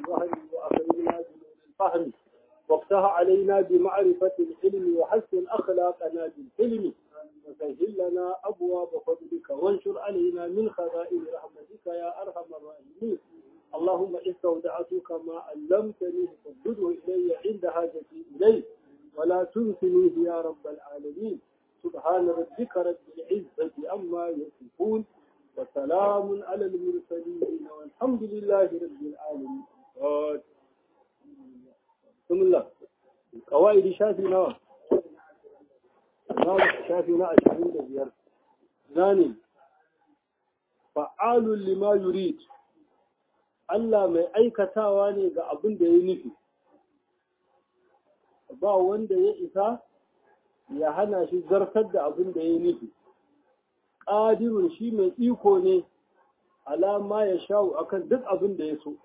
الوهن وأخرجنا بنور الفهم وافتح علينا بمعرفة العلم وحسن أخلاقنا بالحلم وسهل لنا أبواب فضلك وانشر علينا من خزائن رحمتك يا أرحم الراحمين اللهم استودعتك ما علمتني فردده إلي عند حاجتي إليه ولا تنسنيه يا رب العالمين سبحان ربك رب العزة عما يصفون وسلام على المرسلين والحمد لله رب العالمين بسم الله قواعد شافي نوى شافي نوى عشرين دبير ثاني فعال لما يريد Allah mai aikatawa ne ga abin da ya nufi, ba wanda ya isa ya hana shi zartar da abin da ya nufi. Ƙadirun shi mai iko ne alama ya sha'u akan duk abin da ya so.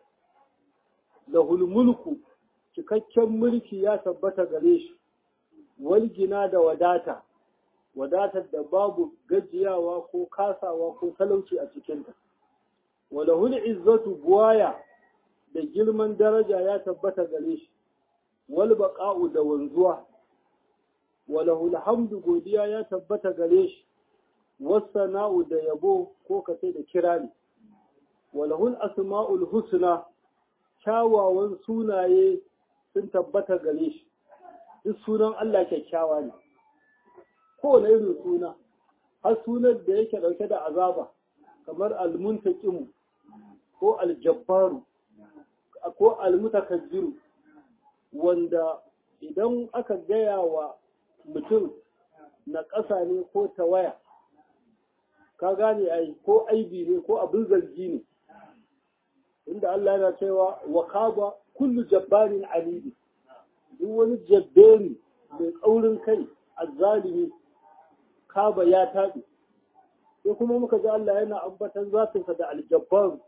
Da hulmulku cikakken mulki ya tabbata gare shi, walgina da wadata, wadatar da babu gajiyawa ko kasawa ko talauci a cikinta. walahul izzatu buwaya da girman daraja ya tabbata gare shi wal baqa'u da wanzuwa walahul hamdu godiya ya tabbata gare shi wassana'u da yabo ko kace da kirani walahul asma'ul husna kyawawan sunaye sun tabbata gare shi duk sunan Allah kyakkyawa ne kowane irin suna har sunan da yake dauke da azaba kamar almuntaqimu ko aljabbaru ko almutakabbiru wanda idan aka gaya wa mutum na ƙasa ne ko tawaya ka gane ai ko aibi ne ko abin zargi ne inda Allah yana cewa wa khaba kullu jabbarin alidi duk wani jabberi mai tsaurin kai azzalimi kaba ya taɓe sai kuma muka ji Allah yana ambatan zatinsa da aljabbaru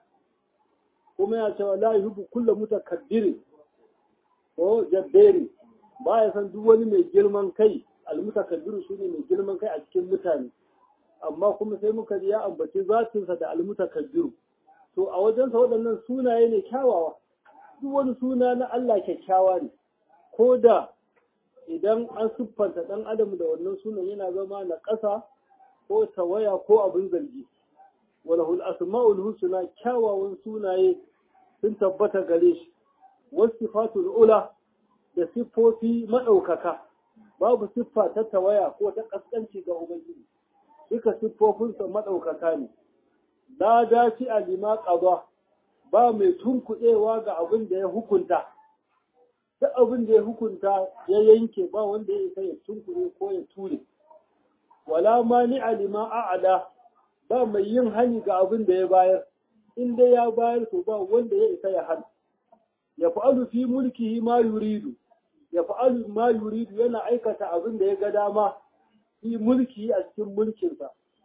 kuma ya cewa la yuhibbu kullu mutakabbirin ko jabberi ba ya san duk wani mai girman kai almutakabbiru shine mai girman kai a cikin mutane amma kuma sai muka ji ya ambaci zatinsa da almutakabbiru to a wajensa waɗannan sunaye ne kyawawa duk wani suna na Allah kyakkyawa ne ko da idan an siffanta ɗan adam da wannan sunan yana zama na ƙasa ko tawaya ko abin zargi walahul asma'ul husna kyawawan sunaye sun tabbata gare shi wasifatul ula da siffofi madaukaka babu siffa ta tawaya ko ta kaskanci ga ubangiji duka siffofinsa madaukaka ne la dafi a lima qada ba mai tunkuɗewa ga abin da ya hukunta duk abin da ya hukunta ya yanke ba wanda ya isa ya tunkuɗe ko ya ture wala mani alima a'ala ba mai yin hani ga abin da ya bayar in dai ya bayar to ba wanda ya isa ya hana ya fa'alu fi mulkihi ma yuridu ya fa'alu ma yuridu yana aikata abin da ya ga dama fi mulki a cikin mulkinsa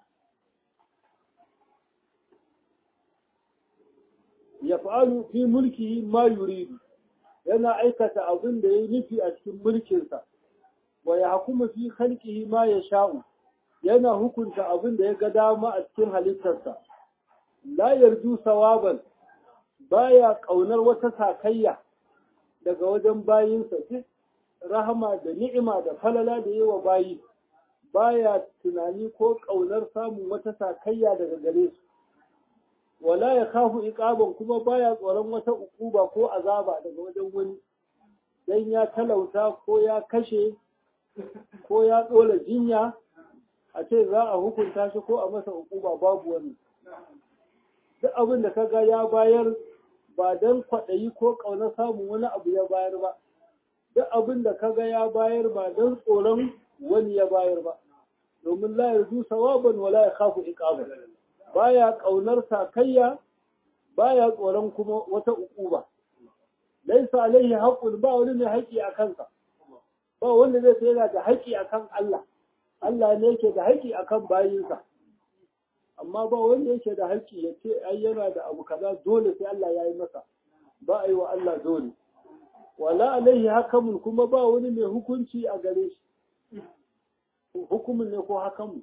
ya fa'alu fi mulkihi ma yuridu yana aikata abin da ya nufi a cikin mulkinsa wa ya hukuma fi khalqihi ma ya sha'u yana hukunta abin da ya ga dama a cikin halittarsa la yarju sawaban baya kaunar wata sakayya daga wajen bayinsa duk rahama da ni'ima da falala da yawa bayi baya tunani ko kaunar samun wata sakayya daga gare su wala ya kafu iqaban kuma baya tsoron wata ukuba ko azaba daga wajen wani dan ya talauta ko ya kashe ko ya tsola jinya a ce za a hukunta shi ko a masa ukuba babu wani duk abin da kaga ya bayar ba don kwaɗayi ko ƙaunar samun wani abu ya bayar ba duk abin da kaga ya bayar ba don tsoron wani ya bayar ba domin la yarju sawaban wala ya khafu iqaban baya ƙaunar sakayya baya tsoron kuma wata ukuba laisa alaihi haqqun ba wani mai haƙi a kansa ba wanda zai sai yana da haƙi akan Allah Allah ne yake da haƙi akan bayinsa amma ba wanda yake da haƙƙi ya ce ai yana da abu kaza dole sai Allah ya yi masa ba a yi wa Allah dole wala alaihi hakamun kuma ba wani mai hukunci a gare shi hukumin ne ko hakamun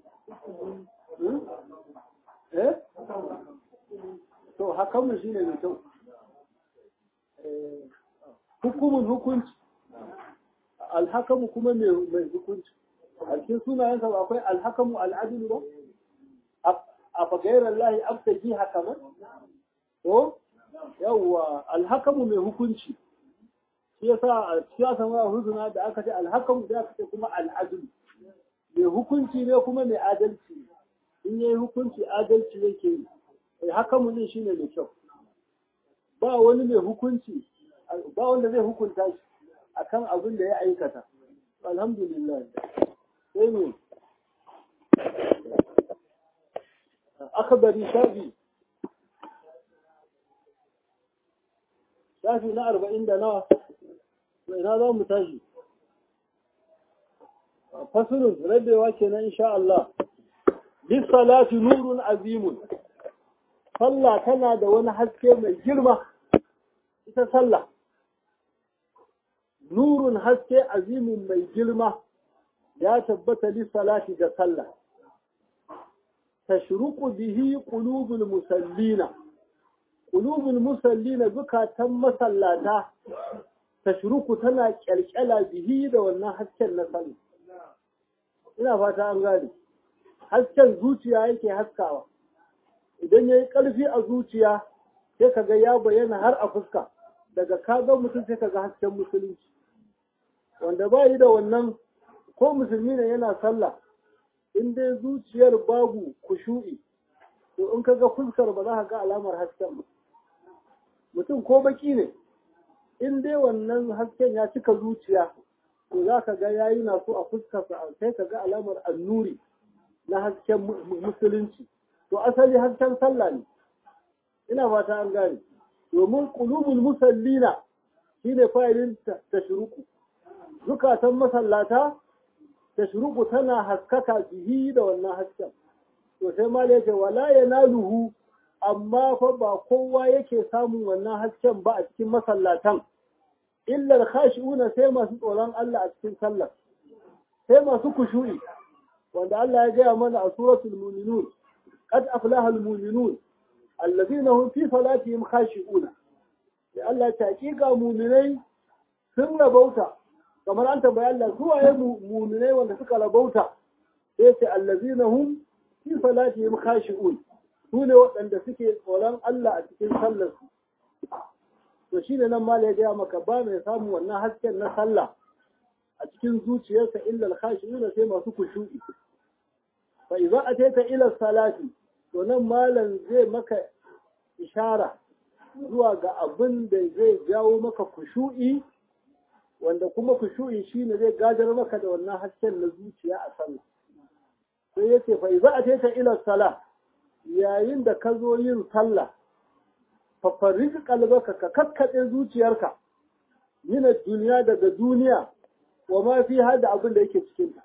eh to hakamun shine mai kyau hukumun hukunci alhakamu kuma mai hukunci a cikin sunayensa ba akwai alhakamu al'adilu ba a fagairar lahi abtaji hakaman to yawwa alhakamu mai hukunci shi yasa a siyasa ma huzuna da aka ce alhakamu da aka ce kuma al'adilu mai hukunci ne kuma mai adalci in yayi hukunci adalci yake yi hakamu ne shine mai kyau ba wani mai hukunci ba wanda zai hukunta shi akan abin da ya aikata alhamdulillah sai ne akabari shafi shafi na arba'in da nawa ina za mu tashi fasulun rabewa kenan insha Allah lissalati nurun azimun sallah tana da wani haske mai girma ita sallah nurun haske azimin mai girma ya tabbata lissalati ga sallah tashruqu bihi qulubul musallina qulubul musallina zukatan masallata tashruqu tana kyalkyala bihi da wannan hasken na sallah ina fata an gane hasken zuciya yake haskawa idan yayi ƙarfi a zuciya sai kaga ya bayyana har a fuska daga kaga mutum sai kaga hasken musulunci wanda ba yi da wannan ko musulmi ne yana sallah in dai zuciyar babu kushu'i to in kaga fuskar ba za ka ga alamar hasken ba mutum ko baki ne in dai wannan hasken ya cika zuciya to za ka ga yayi na so a fuskarsa sai ka ga alamar annuri na hasken musulunci to asali hasken sallah ne ina fata an gane domin qulubul musallina shine fa'ilin tashruku zukatan masallata tashruku tana haskaka bihi da wannan hasken to sai ma yake wala yanaluhu amma fa ba kowa yake samun wannan hasken ba a cikin masallatan illa al-khashi'una sai masu tsoron Allah a cikin sallar sai masu kushu'i wanda Allah ya gaya mana a suratul mu'minun qad aflaha al-mu'minun allazina hum fi salatihim khashi'una sai Allah ta hakika mu'minai sun rabauta kamar an tambayi Allah su waye mu'minai wanda suka rabauta sai ce allazina hum fi salatihim khashi'un su ne waɗanda suke tsoron Allah a cikin sallar su to shine nan ma ya gaya maka ba mai samun wannan hasken na sallah a cikin zuciyarsa illa al-khashi'una sai masu kushu'i fa idza ataita ila salati to nan malam zai maka ishara zuwa ga abin da zai jawo maka kushu'i wanda kuma kushu'i shine zai gadar maka da wannan hasken na zuciya a sallah sai yace fa idza ataita ila salah yayin da ka zo yin sallah fa farij qalbaka ka kakkaɗe zuciyarka min duniya daga duniya wa ma fi hada abin da yake cikin ta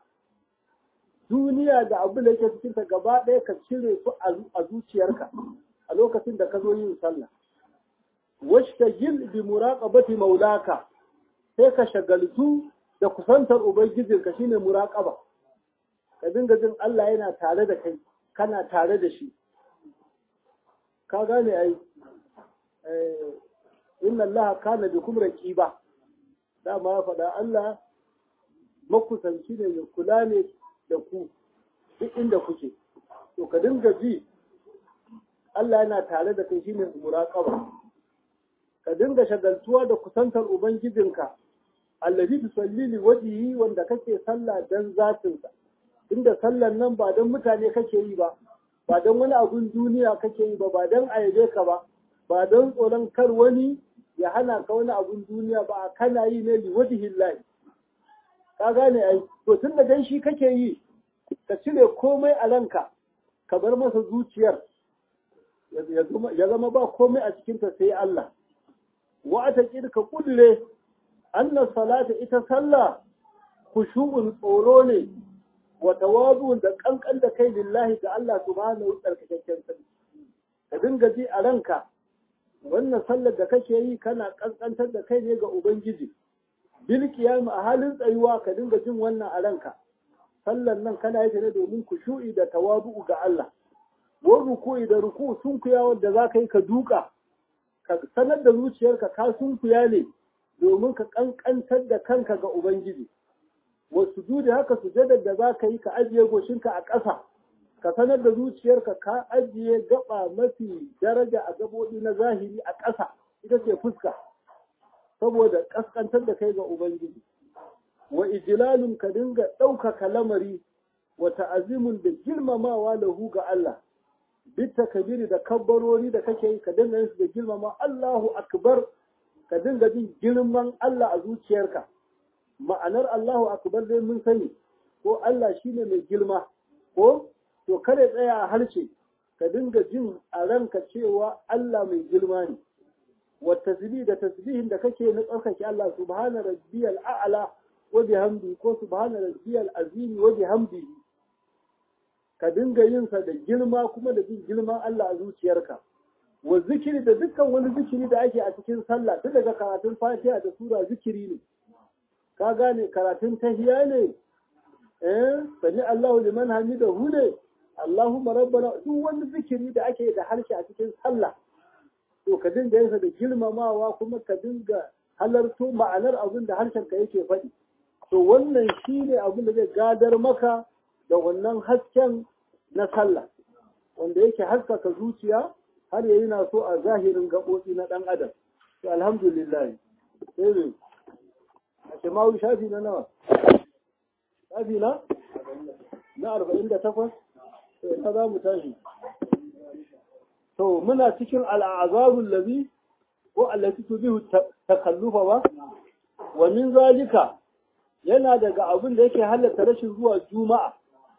duniya da abin da yake cikin ta gaba ɗaya ka cire su a zuciyarka a lokacin da ka zo yin sallah washtagil bi muraqabati maulaka sai ka shagaltu da kusantar ubangijinka shine muraqaba ka dinga jin Allah yana tare da kai kana tare da shi ka gane ai inna Allah kana bikum raqiba dama ya faɗa Allah makusanci ne ya kula ne da ku duk inda kuke to ka dinga ji Allah yana tare da kai shine muraqaba ka dinga shagaltuwa da kusantar ubangijinka allazi tusalli li wajhihi wanda kake sallah dan zatinsa inda sallan nan ba dan mutane kake yi ba ba dan wani abun duniya kake yi ba ba dan ayabe ka ba ba dan tsoron kar wani ya hana ka wani abun duniya ba kana yi ne li wajhillahi ka gane ai to tunda dan shi kake yi ka cire komai a ranka ka bar masa zuciyar ya zama ba komai a cikinta sai Allah wa a taƙir ka ƙudure annan salata ita sallah kushu'un tsoro ne wa tawazu'un da ƙanƙan da kai lillahi ga Allah subhanahu tsarkakakken sarki ka dinga ji a ranka wannan sallar da kake yi kana ƙanƙantar da kai ne ga ubangiji bil qiyam a halin tsayuwa ka dinga jin wannan a ranka sallar nan kana yi ta ne domin kushu'i da tawazu'u ga Allah wa ruku'i da ruku sunkuya wanda za ka yi ka duka ka sanar da zuciyarka ka sunkuya ne domin ka kankantar da kanka ga ubangiji wasu dudi haka sujadar da za ka yi ka ajiye goshinka a ƙasa ka sanar da zuciyarka ka ajiye gaba mafi daraja a gaboɗi na zahiri a ƙasa ita ce fuska saboda ƙasƙantar da kai ga ubangiji wa ijilalun ka dinga ɗaukaka lamari wa ta'azimun da girmamawa lahu ga Allah bitta kabiri da kabbarori da kake yi ka dinga yin su da girmama Allahu akbar ka dinga jin girman Allah a zuciyarka ma'anar Allahu akbar dai mun sani ko Allah shine mai girma ko to kada tsaya a harshe ka dinga jin a ranka cewa Allah mai girma ne wa tasbih da tasbihin da kake na tsarkake Allah subhana rabbiyal a'la wa bihamdi ko subhana rabbiyal azim wa bihamdi ka dinga yin sa da girma kuma da jin girman Allah a zuciyarka wa zikiri da dukkan wani zikiri da ake a cikin sallah tun daga karatun fatiha da sura zikiri ne ka gane karatun tahiya ne eh sami Allahu liman hamidahu ne Allahumma rabbana duk wani zikiri da ake da harshe a cikin sallah to ka dinga yin sa da girmamawa kuma ka dinga halarto ma'anar abin da harshen ka yake faɗi to wannan shine abin da zai gadar maka da wannan hasken na sallah wanda yake haskaka zuciya har yayi na so a zahirin gaɓoɓi na ɗan adam to alhamdulillah sai ne a shemawu shafi na nawa shafi na na arba'in da takwas sai ta za mu tashi to muna cikin al'azabun labi ko allati tubihu takallufa ba wa min zalika yana daga abin da yake halatta rashin zuwa juma'a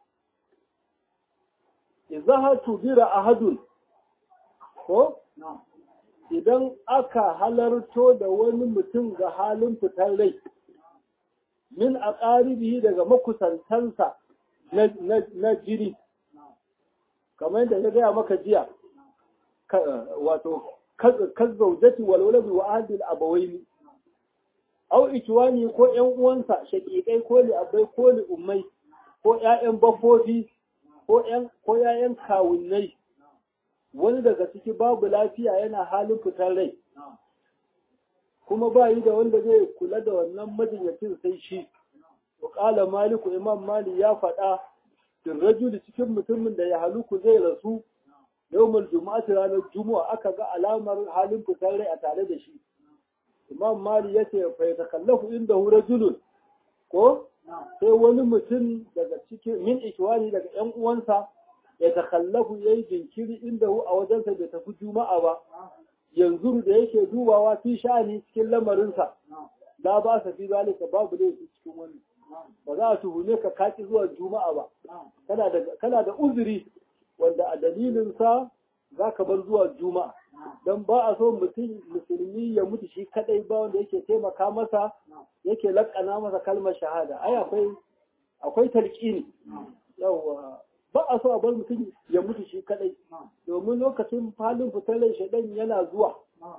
idza tubira ahadun ko idan aka halarto da wani mutum ga halin fitar rai min a ƙaribi daga makusantansa na jiri kamar yadda ya gaya maka jiya wato kazzaujati walwalabi wa ahadil abawaini au ikiwani ko ƴan uwansa shaƙiƙai ko li abai ko li ummai ko ƴaƴan bafofi ko ƴan ko ƴaƴan kawunnai wani daga ciki babu lafiya yana halin fitar rai kuma ba yi da wanda zai kula da wannan majinyacin sai shi Wakala maliku imam mali ya faɗa fin rajuli cikin mutumin da ya haluku zai rasu yawmul juma'ati ranar juma'a aka ga alamar halin fitar rai a tare da shi imam mali ya ce fa yatakallafu inda hu rajulun ko sai wani mutum daga cikin min ikwani daga yan uwansa ya takallafu yayi jinkiri inda hu a wajensa bai tafi juma'a ba yanzu da yake dubawa fi sha'ani cikin lamarinsa la ba sa fi zalika babu laifi cikin wannan ba za a tuhume ka kaki zuwa juma'a ba kana da uzuri wanda a dalilinsa za ka bar zuwa juma'a don ba a so mutum musulmi ya mutu shi kadai ba wanda yake taimaka masa yake lakana masa kalmar shahada ai akwai akwai talqini yawa ba a so a bar mutum ya mutu shi kadai domin lokacin halin fitar rai shaidan yana zuwa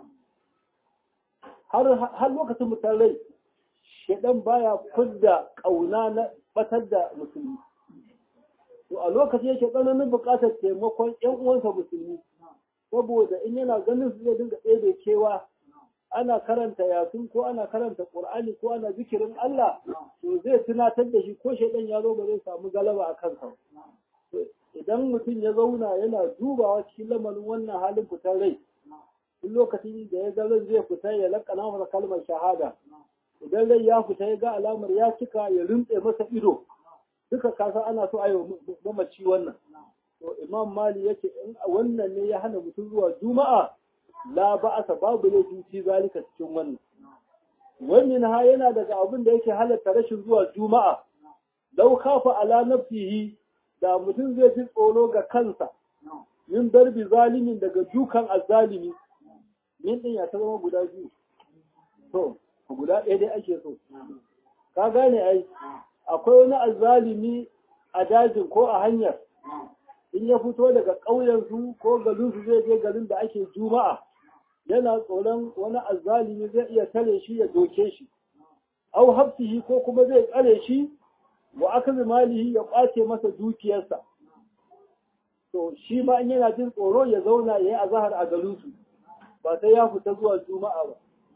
har lokacin fitar rai shaidan baya fidda kauna na batar da musulmi to a lokacin yake tsananin buƙatar taimakon ƴan uwansa musulmi saboda in yana ganin su zai dinga ɗebe kewa ana karanta yasin ko ana karanta qur'ani ko ana zikirin Allah to zai tunatar da shi ko shaidan ya zo ba zai samu galaba a kansa idan mutum ya zauna yana dubawa cikin lamarin wannan halin fitar rai duk lokacin da ya ga ran zai fita ya lakana masa kalmar shahada idan rai ya fita ya ga alamar ya cika ya rintse masa ido duka kasa ana so a yi mamaci wannan to imam mali yake in wannan ne ya hana mutum zuwa juma'a la ba'asa babu laifi fi zalika cikin wannan wannan ha yana daga abin da yake halatta rashin zuwa juma'a lau kafa ala nafsihi da mutum zai ji tsoro ga kansa min darbi zalimin daga dukan azzalimi min din ya ta zama guda biyu to guda ɗaya dai ake so ka gane ai akwai wani azzalimi a dajin ko a hanyar in ya fito daga ƙauyensu ko garinsu zai je garin da ake juma'a yana tsoron wani azzalimi zai iya tare shi ya doke shi au hafsihi ko kuma zai tsare shi wa aka malihi ya ƙwace masa dukiyarsa to shi ma in yana jin tsoro ya zauna ya yi azahar a garinsu ba sai ya fita zuwa juma'a ba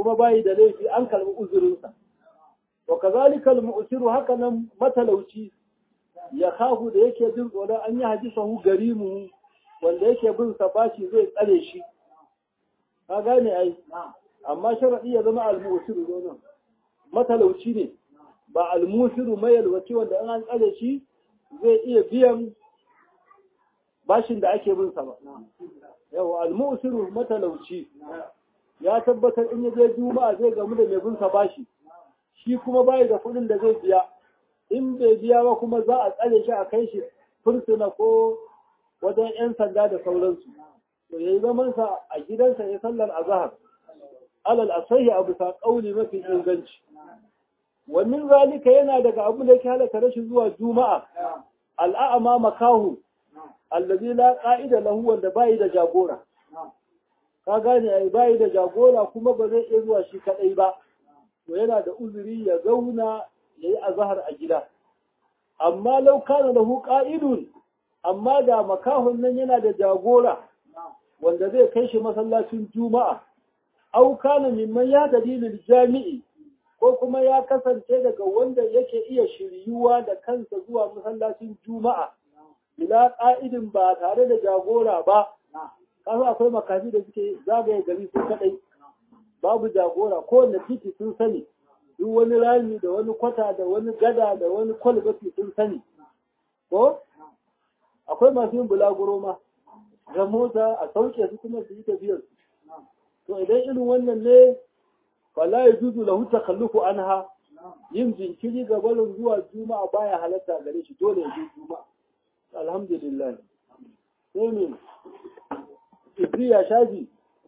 kuma bayi da laifi an karbi uzurinsa wa kazalika al-mu'siru haka nan matalauci ya khafu da yake jin tsoron an yi hadisahu garimu wanda yake bin sa bashi zai tsare shi ka gane ai amma sharadi ya zama al-mu'siru zo matalauci ne ba al-musiru mai yalwaci wanda in an tsare shi zai iya biyan bashin da ake bin sa ba yawa al-musiru matalauci ya tabbatar in ya je juma'a zai gamu da mai bin sa bashi shi kuma bai da kuɗin da zai biya in bai biya ba kuma za a tsare shi a kai shi fursuna ko wajen 'yan sanda da sauransu to yayi zaman sa a gidansa ya sallar azhar alal asahi abu sa kauli mafi inganci wannan zalika yana daga abu da yake halaka rashin zuwa juma'a al'a'ama makahu allazi la qa'ida lahu wanda bai da jagora ka gane ai bai da jagora kuma ba zai iya zuwa shi kadai ba to yana da uzuri ya zauna yayi azhar a gida amma law kana lahu qa'idun amma da makahun nan yana da jagora wanda zai kai shi masallacin juma'a au kana mimman ya dalilin jami'i ko kuma ya kasance daga wanda yake iya shiryuwa da kansa zuwa masallacin juma'a bila ƙa'idin ba tare da jagora ba kasu akwai makafi da suke zagaye gari su kadai babu jagora kowane titi sun sani duk wani rami da wani kwata da wani gada da wani kwalbati sun sani ko akwai masu yin bulaguro ma ga mota a sauke su kuma su yi tafiyar to idan irin wannan ne fala ya juzu lahu takallufu anha yin jinkiri ga barin zuwa juma'a baya halatta gare shi dole ya je juma'a alhamdulillah sai ne ibriya shaji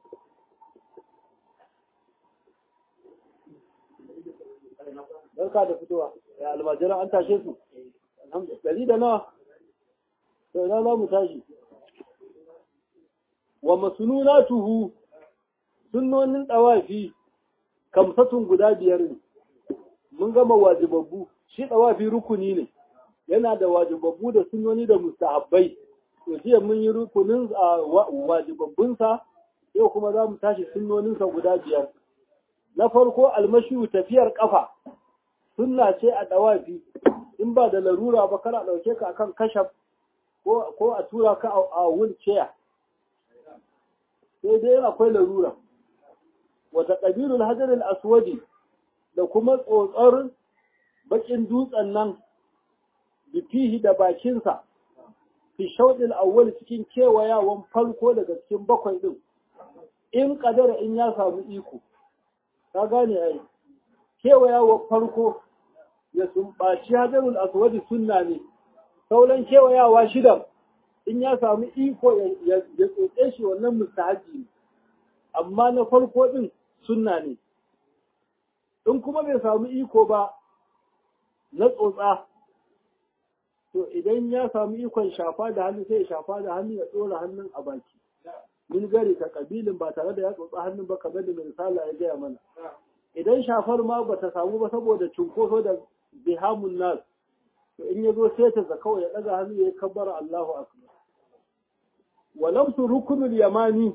barka da fitowa ya almajiran an tashe su alhamdulillah da nawa to ina za mu tashi wa masununatuhu sunnonin dawafi kamsatun guda biyar ne mun gama wajibabbu shi dawafi rukuni ne yana da wajibabbu da sunnoni da mustahabbai to jiya mun yi rukunin wajibabbunsa yau kuma za mu tashi sunnoninsa guda biyar na farko almashi tafiyar kafa sunna ce a dawafi in ba da larura ba kana ɗauke ka akan kashaf ko a tura ka a wheelchair sai dai akwai larura wata ƙabilul hajarul aswadi da kuma tsotsar bakin dutsen nan bifihi da bakinsa fi shauɗin awwal cikin kewayawan farko daga cikin bakwai ɗin in ƙadara in ya samu iko ka gane ai kewayawan farko ya sumbaci hajarul aswadi sunna ne sauran kewayawa shida in ya samu iko ya tsotse shi wannan mustahaji ne amma na farko ɗin sunna ne in kuma bai samu iko ba na tsotsa to idan ya samu ikon shafa da hannu sai ya shafa da hannu ya ɗora hannun a baki min gari ta kabilin ba tare da ya tsotsa hannun ba kamar da mai misala ya gaya mana idan shafar ma ba ta samu ba saboda cunkoso da bihamun nas to in ya zo sai ta zakau ya ɗaga hannu ya kabbara Allahu akbar wa lamsu rukunul yamani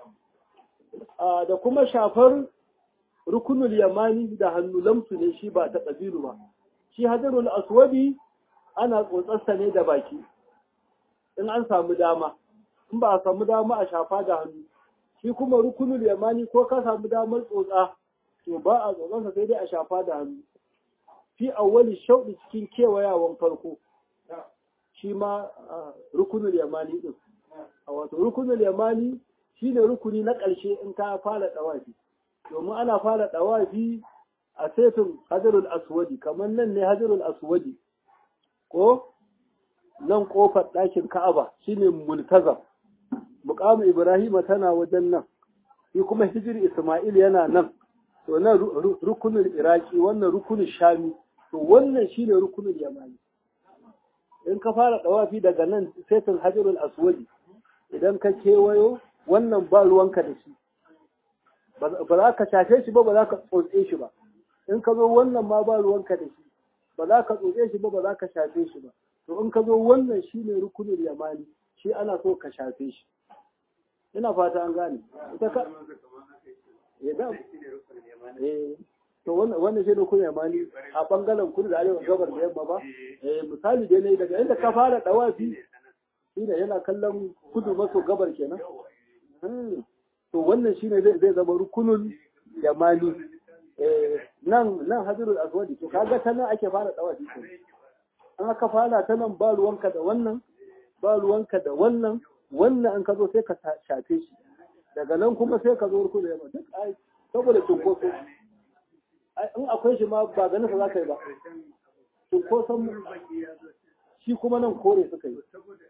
da kuma shafar rukunul yamani da hannu lamsu ne shi ba ta ƙabilu ba shi hajarul aswadi ana tsotsarsa ne da baki in an samu dama in ba a samu dama a shafa da hannu shi kuma rukunul yamani ko ka samu damar tsotsa to ba a tsotsarsa sai dai a shafa da hannu fi awwali shauɗi cikin kewayawan farko shi ma rukunul yamani din a wato rukunul yamani shine rukuni na ƙarshe in ka fara ɗawafi domin ana fara ɗawafi a saifin hajarul aswadi kamar nan ne hajarul aswadi ko nan ƙofar ɗakin ka'aba shine multazam muƙamu ibrahima tana wajen nan shi kuma hijir isma'il yana nan to nan rukunin iraki wannan rukunin shami to wannan shine rukunin yamani in ka fara ɗawafi daga nan saifin hajarul aswadi idan ka kewayo wannan ba ruwanka da shi ba za ka shafe shi ba ba za ka tsotse shi ba in ka zo wannan ma ba ruwanka da shi ba za ka tsotse shi ba ba za ka shafe shi ba to in ka zo wannan shi ne rukunin yamani shi ana so ka shafe shi ina fata an gane ita ka eh da eh to wannan wannan shi ne kun yamani a bangaren kudu da arewa gabar da yamma ba eh misali dai ne daga inda ka fara dawafi shine yana kallon kudu maso gabar kenan to wannan shine zai zai zama rukunul yamani eh nan nan hadirul aswadi to kaga ta nan ake fara dawafi an aka fara ta nan ba ruwanka da wannan ba ruwanka da wannan wannan an ka zo sai ka shafe shi daga nan kuma sai ka zo rukunul yamani duk ai saboda cunkoso in akwai shi ma ba ganin sa za ka yi ba cunkoson shi kuma nan kore suka yi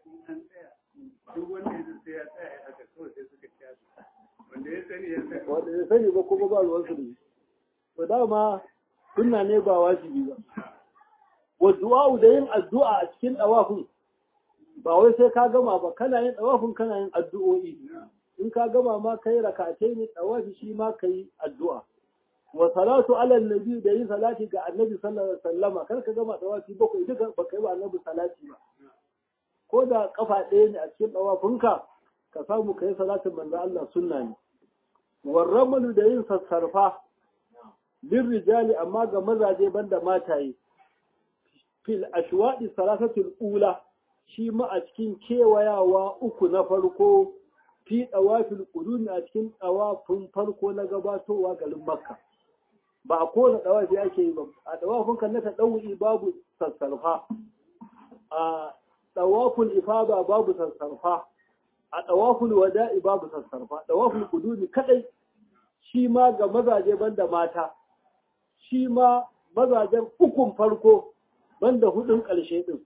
wanda ya sani ba kuma ba ruwan su ne to dama sunna ne ba wajibi ba wa du'a da yin addu'a a cikin dawafin ba wai sai ka gama ba kana yin dawafin kana yin addu'o'i in ka gama ma kai rakatai ne dawafi shi ma kai addu'a wa salatu ala nabi da yin salati ga annabi sallallahu alaihi wasallama kar ka gama dawafi bakwai duka ba kai ba annabi salati ba ko da kafa ɗaya ne a cikin dawafinka ka samu kai salatin manzo Allah sunna ne warramalu da yin sassarfa lin rijali amma ga mazaje banda mataye fil ashwadi salasatul ula shi ma a cikin kewayawa uku na farko fi dawafil qudun a cikin dawafin farko na gabatowa garin makka ba a kowane dawafi ake yi ba a dawafin kan na tadawu'i babu sassarfa a dawaful ifada babu sassarfa a dawaful wada'i babu sassarfa dawaful quduni kadai shi ma ga mazaje banda mata shi ma mazajen ukun farko banda hudun ƙarshe din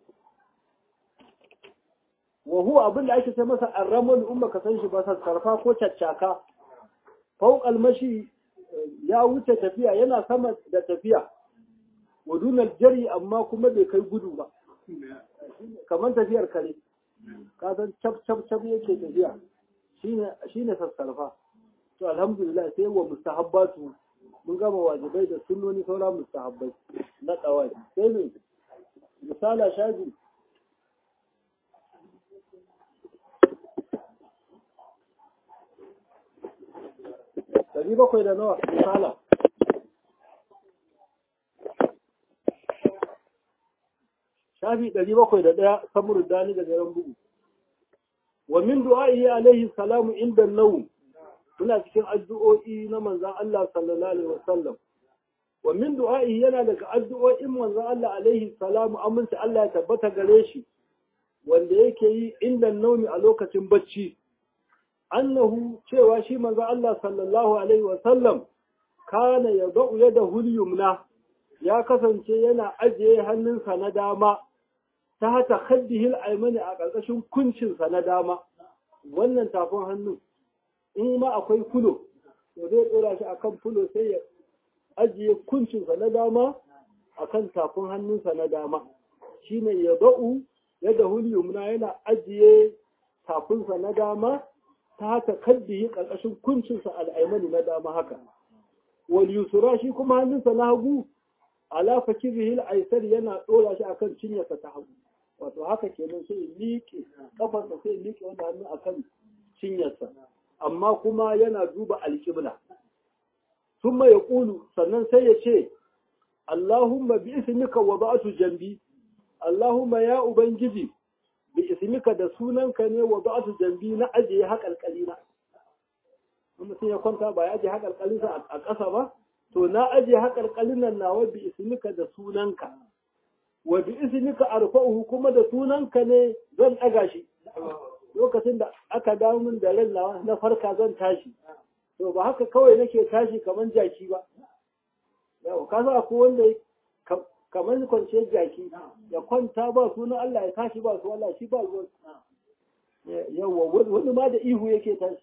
wa huwa abin da ake ce masa arramal umma ka san shi ba sassarfa ko caccaka fauqal mashi ya wuce tafiya yana sama da tafiya wa dunal jari amma kuma bai kai gudu ba kamar tafiyar kare ka san cap cap cap yake tafiya shine shine sassarfa to alhamdulillah sai wa mustahabbatu mun gama wajibai da sunnoni sauran mustahabbai na tsawai sai ne misala shafi ɗari bakwai da nawa misala shafi ɗari bakwai da ɗaya samur dani da garin bugu wa min du'a'i alaihi salamu inda nawm muna cikin addu'o'i na manzon Allah sallallahu alaihi wasallam wa min du'a'i yana daga addu'o'in manzon Allah alaihi salamu aminta Allah ya tabbata gare shi wanda yake yi inda naumi a lokacin bacci annahu cewa shi manzo Allah sallallahu alaihi wasallam kana yad'u yadahu al-yumna ya kasance yana ajiye hannunsa na dama ta hata khaddihi al-aymani a ƙarƙashin kuncinsa na dama wannan tafin hannun in ma akwai fulo to zai dora shi akan fulo sai ya ajiye kuncinsa na dama akan tafin hannunsa na dama shine yad'u yadahu al-yumna yana ajiye tafinsa na dama ta haka kaddihi ƙarƙashin kuncinsa al'aimani na dama haka. Wal yusura shi kuma hannunsa na hagu, ala fakirihi al'aisar yana ɗora shi akan cinyarsa ta hagu. Wato haka kenan sai ya liƙe, ƙafarsa sai ya liƙe wanda hannu akan cinyarsa. Amma kuma yana duba alƙibla. Sun ya ƙulu, sannan sai ya ce, Allahumma bi ismika wa ba'atu jambi, Allahumma ya Ubangiji, bi ismika da sunanka ne wa ba'atu jambi na ajiye haƙalƙali na in mutum ya kwanta ba ya ajiye haƙalƙalin sa a ƙasa ba to na ajiye haƙalƙalin nan nawa bi ismika da sunanka wa bi ismika arfa'uhu kuma da sunanka ne zan ɗaga shi lokacin da aka dawo min da ran nawa na farka zan tashi to ba haka kawai nake tashi kamar jaki ba yau ka sa ko wanda kamar kwanciyar jaki ya kwanta ba sunan Allah ya tashi ba su Allah shi ba ruwan yawa wani ma da ihu yake tashi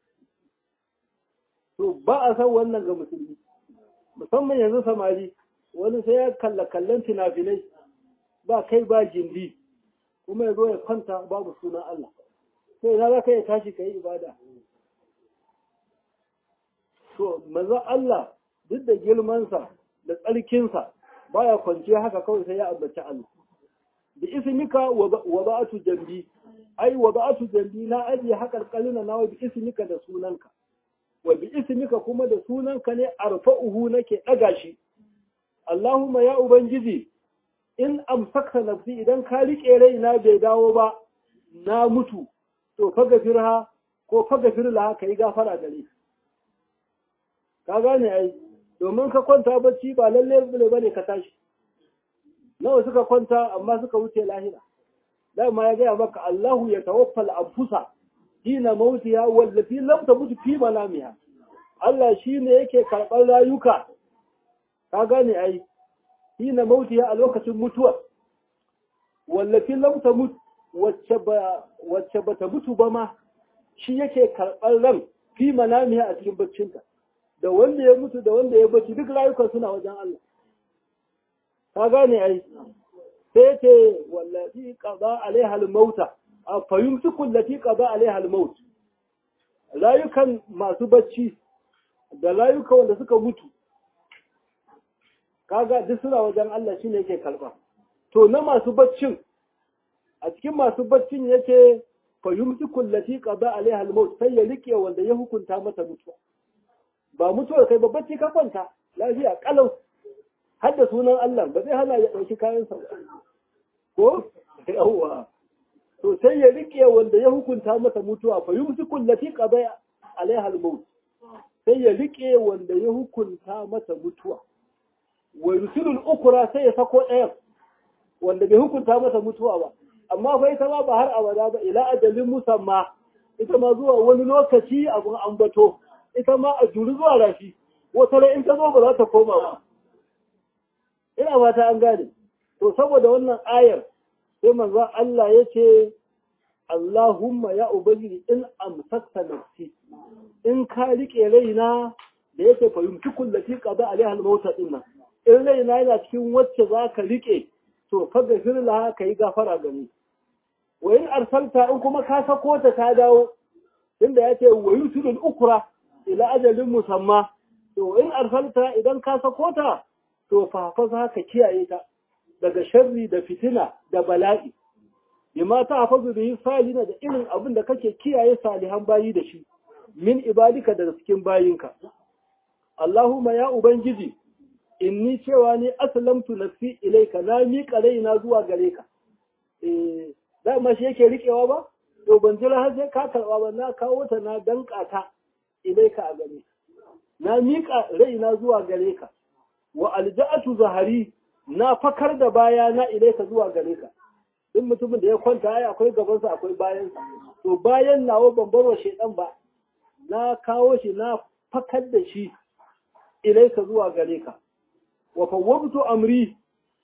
to ba a san wannan ga musulmi musamman yanzu samari wani sai ya kalla kallon finafinai ba kai ba jindi kuma ya zo ya kwanta babu sunan Allah sai na za ka ya tashi ka yi ibada to manzon Allah duk da girmansa da tsarkinsa baya kwanciya haka kawai sai ya ambaci Allah bi ismika wa ba'atu jambi ai wa ba'atu jambi na ajiye haƙar kalina na wa bi ismika da sunanka wa bi ismika kuma da sunanka ne arfa'uhu nake daga shi Allahumma ya ubangiji in amsakta nafsi idan ka rike raina bai dawo ba na mutu to faga firha ko faga firla ka yi gafara gare ka gane ai domin ka kwanta bacci ba lalle bane bane ka tashi nawa suka kwanta amma suka wuce lahira dama ya gaya maka Allahu ya tawaffal anfusa hina mautiha wallati lam tamut fi manamiha Allah shine yake karɓar rayuka ka gane ai hina mautiha a lokacin mutuwa wallati lam tamut wacce ba wacce bata mutu ba ma shi yake karɓar ran fi manamiha a cikin baccinta da wanda ya mutu da wanda ya bacci duk rayukan suna wajen Allah ka gane ai sai ce wallafi qada alaiha al-mauta fa yumsiku allati qada alaiha al-maut rayukan masu bacci da rayukan wanda suka mutu kaga duk suna wajen Allah shine yake karba to na masu baccin a cikin masu baccin yake fa yumsiku allati qada alaiha al-maut sai ya rike wanda ya hukunta mata mutuwa ba mutuwar kai ba bacci ka kwanta lafiya kalau har da sunan Allah ba zai hana ya ɗauki kayansa ko yawwa to sai ya rike wanda ya hukunta masa mutuwa fa yumsiku allati qada alaiha al-maut sai ya rike wanda ya hukunta masa mutuwa wa yursilu al-ukra sai ya sako ɗayan wanda bai hukunta masa mutuwa ba amma fa ita ma ba har abada ba ila ajalin musamma ita ma zuwa wani lokaci abun ambato ita ma a juri zuwa rafi wata in ta zo ba za ta koma ba ina fata an gane to saboda wannan ayar sai manzo Allah ya ce Allahumma ya ubangiji in amsakta nafsi in ka rike raina da yake fahimci kullati qada alaiha al-mauta dinnan in raina yana cikin wacce za ka rike to fa gafir laha kai gafara gani wa in arsalta in kuma ka sako ta ta dawo inda yace wa yusul ukra ila ajalin musamma to in arsalta idan ka sako ta to fa za ka kiyaye ta daga sharri da fitina da bala'i bima ta hafazu bihi salina da irin abin da kake kiyaye salihan bayi da shi min ibadika daga cikin bayinka Allahumma ya ubangiji inni cewa ni aslamtu nafsi ilayka na miƙa raina zuwa gare ka eh dama shi yake riƙewa ba to ban jira har sai ka karɓa ba na kawo ta na danka ta ilayka a gare na miƙa raina zuwa gare ka wa alja'atu zahari na fakar da baya na ilaika zuwa gare ka duk mutumin da ya kwanta ai akwai gabansa akwai bayansa to bayan nawa ban bar wa shedan ba na kawo shi na fakar da shi ilaika zuwa gare ka wa fawwabtu amri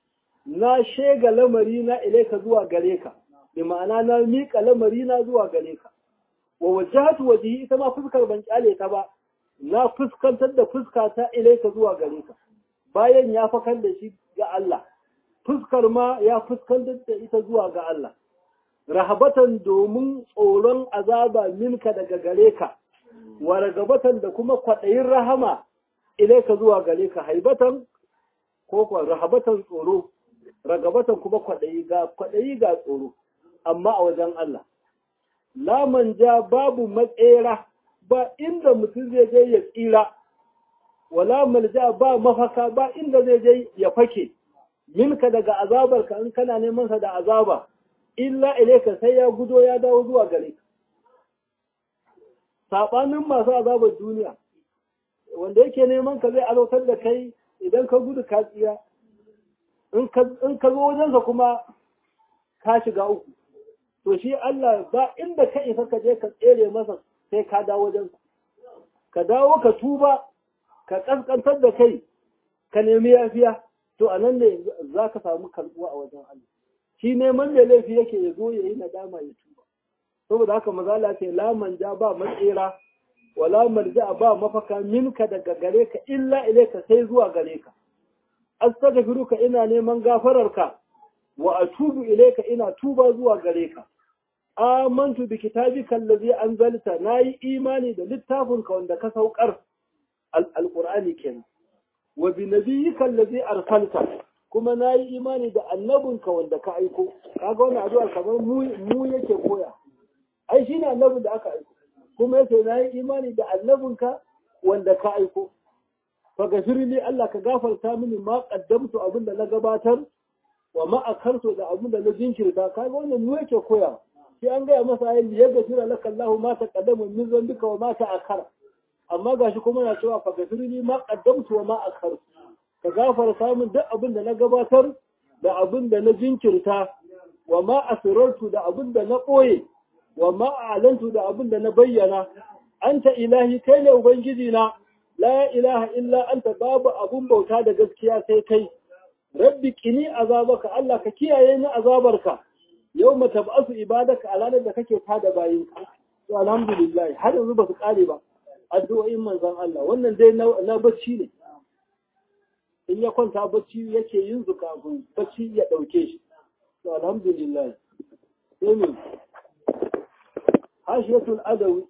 na shega lamari na ilaika zuwa gare ka bi ma'ana na miƙa lamari na zuwa gare ka wa wajhatu wajhi ita ma fuskar ban kyale ta ba na fuskantar da fuska ta ilaika zuwa gare ka bayan ya fakar da shi ga Allah fuskar ma ya fuskantar da ita zuwa ga Allah rahabatan domin tsoron azaba minka daga gare ka wa ragabatan da kuma kwaɗayin rahama ilaika zuwa gare ka haibatan ko kuwa rahabatan tsoro ragabatan kuma kwaɗayi ga kwaɗayi ga tsoro amma a wajen Allah laman ja babu matsera ba inda mutum zai je ya tsira wala malja ba mafaka ba inda zai je ya fake minka daga azabarka in kana neman sa da azaba illa ilaika sai ya gudo ya dawo zuwa gare ka sabanin masu azabar duniya wanda yake neman ka zai alautar da kai idan ka gudu ka tsira in ka zo wajensa kuma ka shiga uku to shi Allah ba inda ka isa ka je ka tsere masa sai ka dawo wajensa ka dawo ka tuba ka kaskantar da kai ka nemi yafiya to a nan ne za ka samu karbuwa a wajen Allah shi neman mai laifi yake ya zo ya yi nadama ya tuba saboda haka mazala ce la manja ba matsera wala marja ba mafaka minka daga gare ka illa ilaika sai zuwa gare ka astaghfiruka ina neman gafararka wa atubu ilaika ina tuba zuwa gare ka amantu bi kitabika allazi anzalta nayi imani da littafinka wanda ka saukar alqur'ani kenan wa bi nabiyyika allazi arsalta kuma nayi imani da annabinka wanda ka aiko kaga wannan addu'a kamar mu mu yake koya ai shine annabin da aka aiko kuma yace nayi imani da annabinka wanda ka aiko fa gafirli Allah ka gafarta mini ma qaddamtu abin da na gabatar wa ma akartu da abin da na jinkirta kaga wannan mu yake koya sai an gaya masa ayi ya gafira laka Allah ma ta qaddama min zambika wa ma ta akhara amma gashi kuma na cewa fa gafirli ma qaddamtu wa ma akartu ka gafarta min duk abin da na gabatar da abin da na jinkirta wa ma asirartu da abin da na ɓoye wa ma a'lantu da abin da na bayyana anta ilahi kai ne ubangiji na la ilaha illa anta babu abun bauta da gaskiya sai kai rabbi qini azabaka Allah ka kiyaye ni azabarka yawma tab'asu ibadaka a ranar da kake tada bayin ka to alhamdulillah har yanzu ba su kare ba addu'o'in manzon Allah wannan dai na bacci ne in ya kwanta bacci yake yin su kafin bacci ya ɗauke shi to alhamdulillah sai ne hashiyatul adawi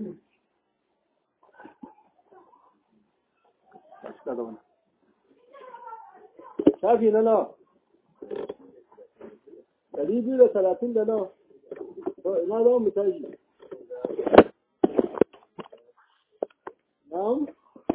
shafi na nawa ɗari biyu da talatin da nawa to ina za mu tashi na'am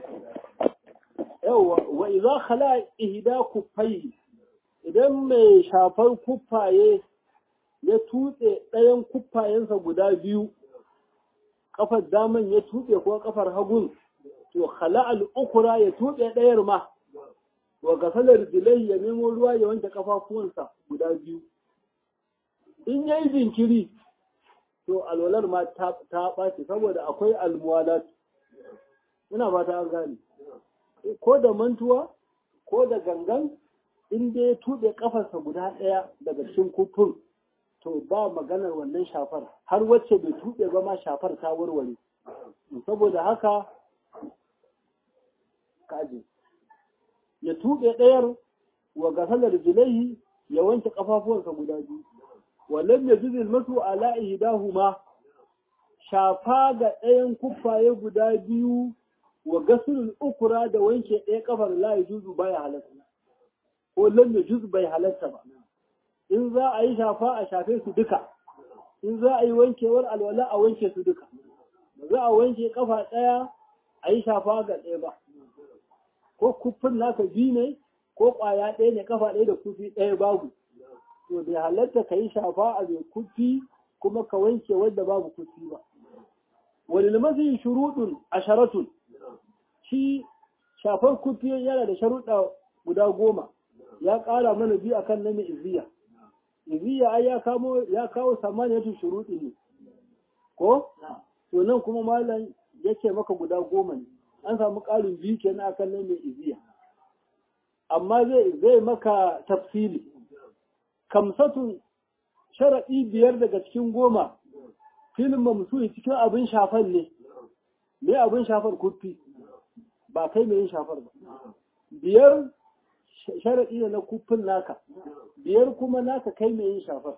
yawwa wa idza khala ihda kuffai idan mai shafar kuffaye ya tutse ɗayan kuffayensa guda biyu kafar daman ya tutse ko kafar hagun to khala al-ukhra ya tutse ɗayar ma wa gasalar dilai ya nemo ruwa ya wanke kafafuwansa guda biyu in yayi jinkiri to alwalar ma ta ɓaci saboda akwai almuwalat ina ba ta gane ko da mantuwa ko da gangan in dai ya tuɓe ƙafarsa guda ɗaya daga cikin kufin to ba maganar wannan shafar har wacce bai tuɓe ba ma shafar ta warware saboda haka kaji ya tuɓe ɗayar wa gasalar jilaihi ya wanke ƙafafuwansa guda biyu wallan ya juzil masu ala ihdahuma shafa ga ɗayan kuffaye guda biyu wa gasulul ukura da wanke ɗaya kafar la juzu baya halatta ko lam juz bai halatta ba in za a yi shafa a shafe su duka in za a yi wankewar alwala a wanke su duka ba za a wanke kafa ɗaya a yi shafa ga ɗaya ba ko kufin naka biyu ne ko ƙwaya ɗaya ne kafa ɗaya da kufi ɗaya babu to bai halatta ka yi shafa a mai kufi kuma ka wanke wadda babu kufi ba wani limasi shuruɗun asharatun shi shafar kufi yana da sharuɗa guda goma ya ƙara mana biyu akan na mai iziya iziya ai ya kamo ya kawo samaniyatu shuruɗi ne ko to nan kuma malam yake maka guda goma ne an samu ƙarin biyu kenan akan na mai iziya amma zai zai maka tafsili kamsatun sharaɗi biyar daga cikin goma filin mamsuhi cikin abin shafan ne me abin shafar kufi ba kai mai yin shafar ba biyar sharaɗi ne na kufin naka biyar kuma naka kai mai yin shafar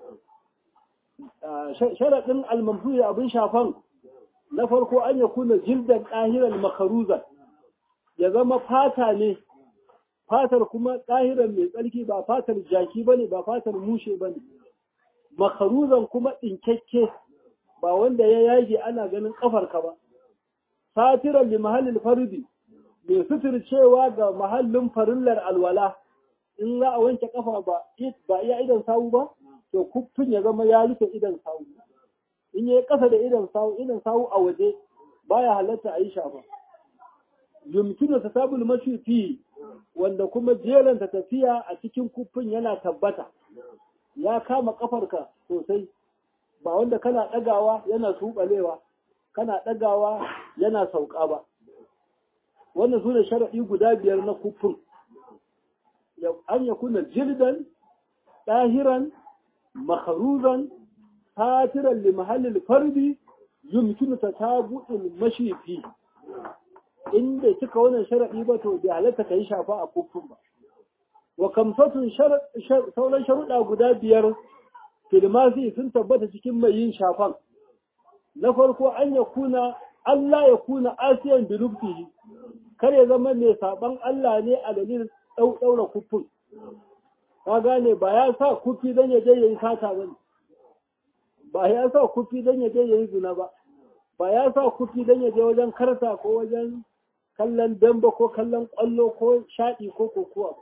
sharaɗin almamsuhi abin shafan na farko an ya kuna jildan ɗahiran makaruzan ya zama fata ne fatar kuma ɗahiran mai tsarki ba fatar jaki ba ne ba fatar mushe ba ne makaruzan kuma ɗinkakke ba wanda ya yage ana ganin ƙafarka ba satiran li mahallin fardi mai suturcewa ga mahallin farillar alwala in za a wanke kafa ba ba iya idan sawu ba to kuffin ya zama ya rufe idan sawu in yayi kasa da idan sawu idan sawu a waje baya halatta a yi shafa yumkinu tasabul mashi fi wanda kuma jeranta tafiya a cikin kuffin yana tabbata ya kama kafarka sosai ba wanda kana ɗagawa yana tuɓalewa kana ɗagawa yana sauka ba wannan su ne sharaɗi guda biyar na kuffin an ya kuna jirdan ɗahiran makaruzan satiran li mahallin fardi yumkinu ta tabu'in mashifi inda cika wannan sharaɗi ba to bai halatta ka yi shafa a kuffin ba wa kamsatun sauran sharuɗa guda biyar filmasi sun tabbata cikin mai yin shafan na farko an ya kuna Allah ya kuna asiyan bilubtihi kar ya zama mai saban Allah ne a dalilin ɗaura kufin ka gane ba ya sa kufi don ya je ya yi sata ba ba ya sa kufi don ya je ya yi zina ba ba ya sa kufi don ya je wajen karta ko wajen kallon damba ko kallon ƙwallo ko shaɗi ko kokuwa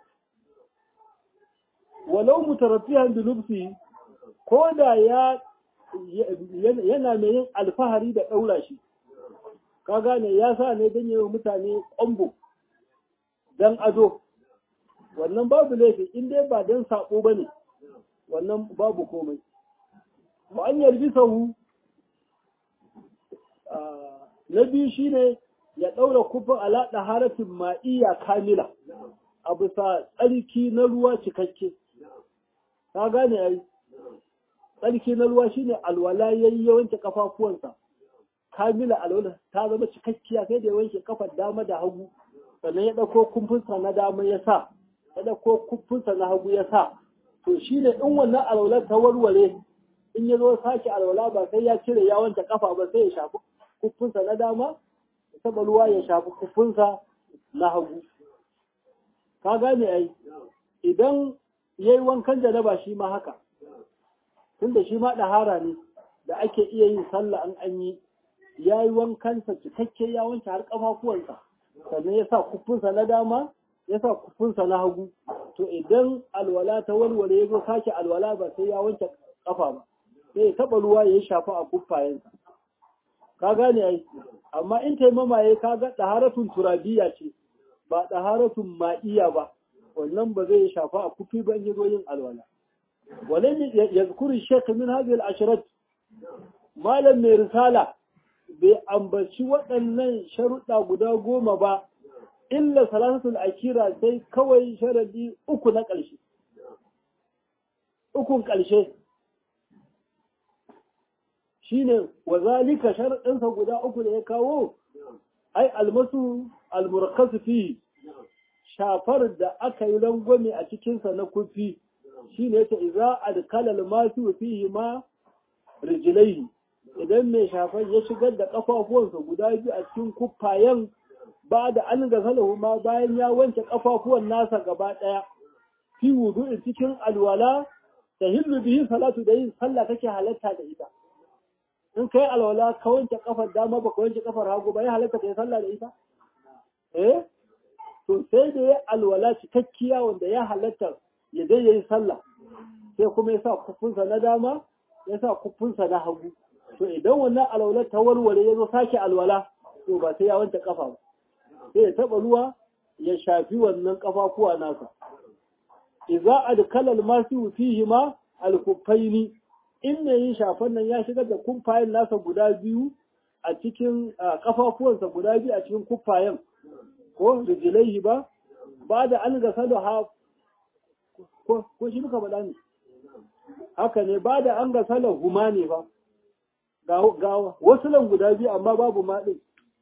walau mutarafiyan bilubsi ko da ya yana mai yin alfahari da ɗaura shi ka gane ya sa ne don yi mutane ƙwambo don ado wannan babu laifi in dai ba don saƙo ba ne wannan babu komai ba an yarbi sahu na biyu shine ya ɗaura kufin alaɗa harafin ma'iyya kamila a bisa tsarki na ruwa cikakke ka gane ai tsarki na ruwa shine alwala yayi ya wanke kafafuwansa kamila alwala ta zama cikakkiya sai da ya wanke kafar dama da hagu sannan ya ɗauko kumfunsa na dama ya sa ya ɗauko kumfunsa na hagu ya sa to shine in wannan alwala ta warware in ya zo sake alwala ba sai ya cire ya wanke kafa ba sai ya shafi kumfunsa na dama ya taɓa ruwa ya shafi kumfunsa na hagu ka gane ai idan yayi wankan janaba shi ma haka tunda shi ma ɗahara ne da ake iya yin sallah an an yi ya yi wankansa cikakke ya wanke har ƙafafuwansa sannan ya sa kufinsa na dama ya sa kufinsa na hagu to idan alwala ta walwale ya zo sake alwala ba sai ya wanke ƙafa ba sai ya taɓa ruwa ya shafa a kufayensa ka gane ai amma in taimama ya kaga ɗaharatun turabiya ce ba ɗaharatun ma'iya ba wannan ba zai shafa a kufi ba in ya zo yin alwala ولم يذكر الشيخ من هذه العشرات ما لم رسالة بأنبشي waɗannan sharuɗa guda goma ba illa salasatul akira sai kawai sharadi uku na ƙarshe ukun ƙarshe shine wa zalika sharadinsa guda uku da ya kawo ai almasu almurakkasu fi shafar da aka yi rangwame a cikinsa na kufi shi ne ta iza adkalal masu fihi ma rijilaihi idan mai shafan ya shigar da kafafuwansa guda biyu a cikin kuffayen ba da an gasalahu ma bayan ya wanke kafafuwan nasa gaba daya fi wudu'in cikin alwala ta hillu bihi salatu da yin sallah kake halatta da ita in kai alwala ka wanke kafar dama baka wanke kafar hagu ba ya halatta kai sallah da ita eh to sai da ya alwala cikakkiya wanda ya halatta ya dai yayi sallah sai kuma ya sa kufunsa na dama ya sa kufunsa na hagu to idan wannan alwala ta warware ya zo sake alwala to ba sai ya wanke kafa ba sai ya taba ruwa ya shafi wannan kafafuwa nasa idza adkala almasu fihi ma alkuffaini in ne yin shafan nan ya shigar da kumfayen nasa guda biyu a cikin kafafuwansa guda biyu a cikin kuffayen ko rijilaihi ba ba da an gasa da ha ko shi muka faɗa ne haka ne ba da an gasa da huma ne ba ga wasu lan guda biyu amma babu maɗin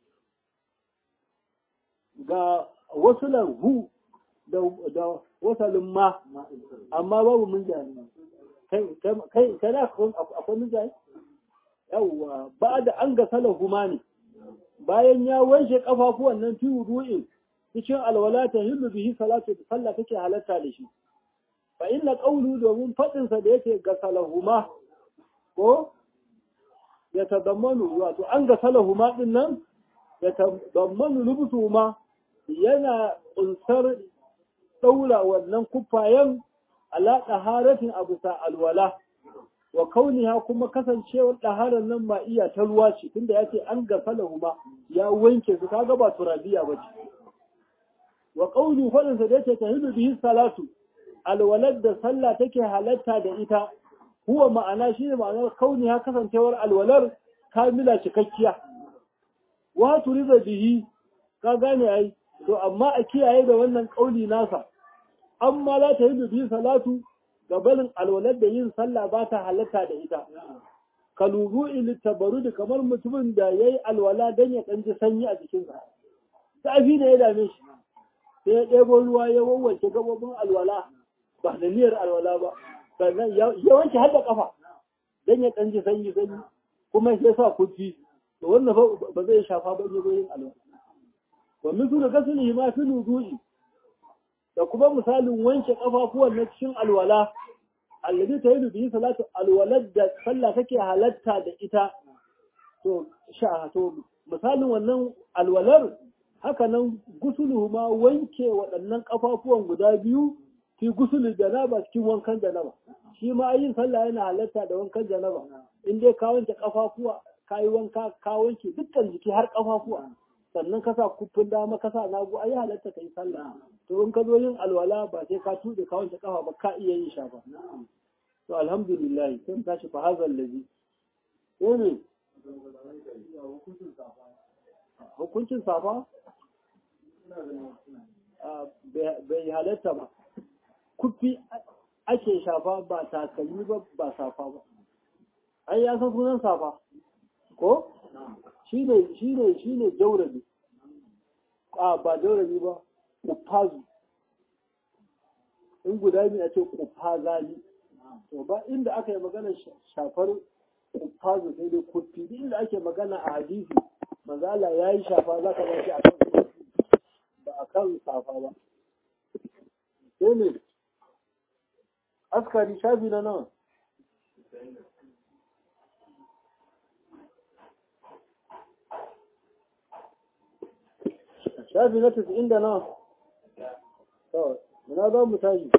ga wasu lan hu da wasalin ma amma babu mun jani kai kai na akwai mun jani yawwa ba da an gasa da huma ne bayan ya wanke kafafuwan nan fi wudu'in cikin alwala ta hillu bihi salatu da sallah take halatta da shi fa inna qawlu domin fadin sa da yake ga salahuma ko ya tadammanu wato an ga salahuma din nan ya tadammanu lubsuhuma yana kunsar daura wannan kufayen ala taharatin abu sa alwala wa kauniha kuma kasancewar ɗaharar nan ma iya ta ruwa ce tunda ya ce an gasa ma ya wanke su kaga ba turabiya ba ce wa kaunu faɗinsa da yace tahidu bihi salatu alwalad da sallah take halatta da ita huwa ma'ana shine ma'anar kauniha kasancewar alwalar kamila cikakkiya wa turiza bihi ka gane ai to amma a kiyaye da wannan kauli nasa amma la tahidu bihi salatu gabanin alwalar da yin sallah ba ta halatta da ita ka lubu tabarud kamar mutumin da ya yi alwala don ya ɗanji sanyi a jikinsa zafi da ya dame shi sai ya ɗebo ruwa ya wawanke gabobin alwala ba da niyyar alwala ba sannan ya wanke har da ƙafa don ya ɗanji sanyi sanyi kuma ya sa kufi to wannan ba zai shafa ba ya yin alwala wa misulu gaslihi ma fi nudu'i da kuma misalin wanke kafafuwan na cikin alwala allazi ta yi bihi salatu alwalad da sallah take halatta da ita to sha to misalin wannan alwalar haka nan gusulu ma wanke waɗannan ƙafafuwan guda biyu fi gusulu janaba cikin wankan janaba shi ma yin sallah yana halatta da wankan janaba in dai ka wanke ƙafafuwa ka yi wanka ka wanke dukkan jiki har ƙafafuwa sannan ka sa kufin dama ka sa nagu ai halatta ka yi sallah to in ka zo yin alwala ba sai ka tuɗe ka wanke ƙafa ba ka iya yin shafa to alhamdulillah sai mu tashi fa hazal ladhi ko ne hukuncin safa bai halatta ba kufi ake shafa ba takalmi ba ba safa ba ai ya san sunan safa ko shi ne shi ne shi ne jaurabi a ba jaurabi ba kufazu in guda biyu a ce kufazali to ba inda aka yi magana shafar kufazu sai dai kufi inda ake magana a hadisi manzala ya yi shafa za ka bashi a kan ba a kan safa ba sai ne askari shafi na nan shafi na tasa'in da nan na za mu tashi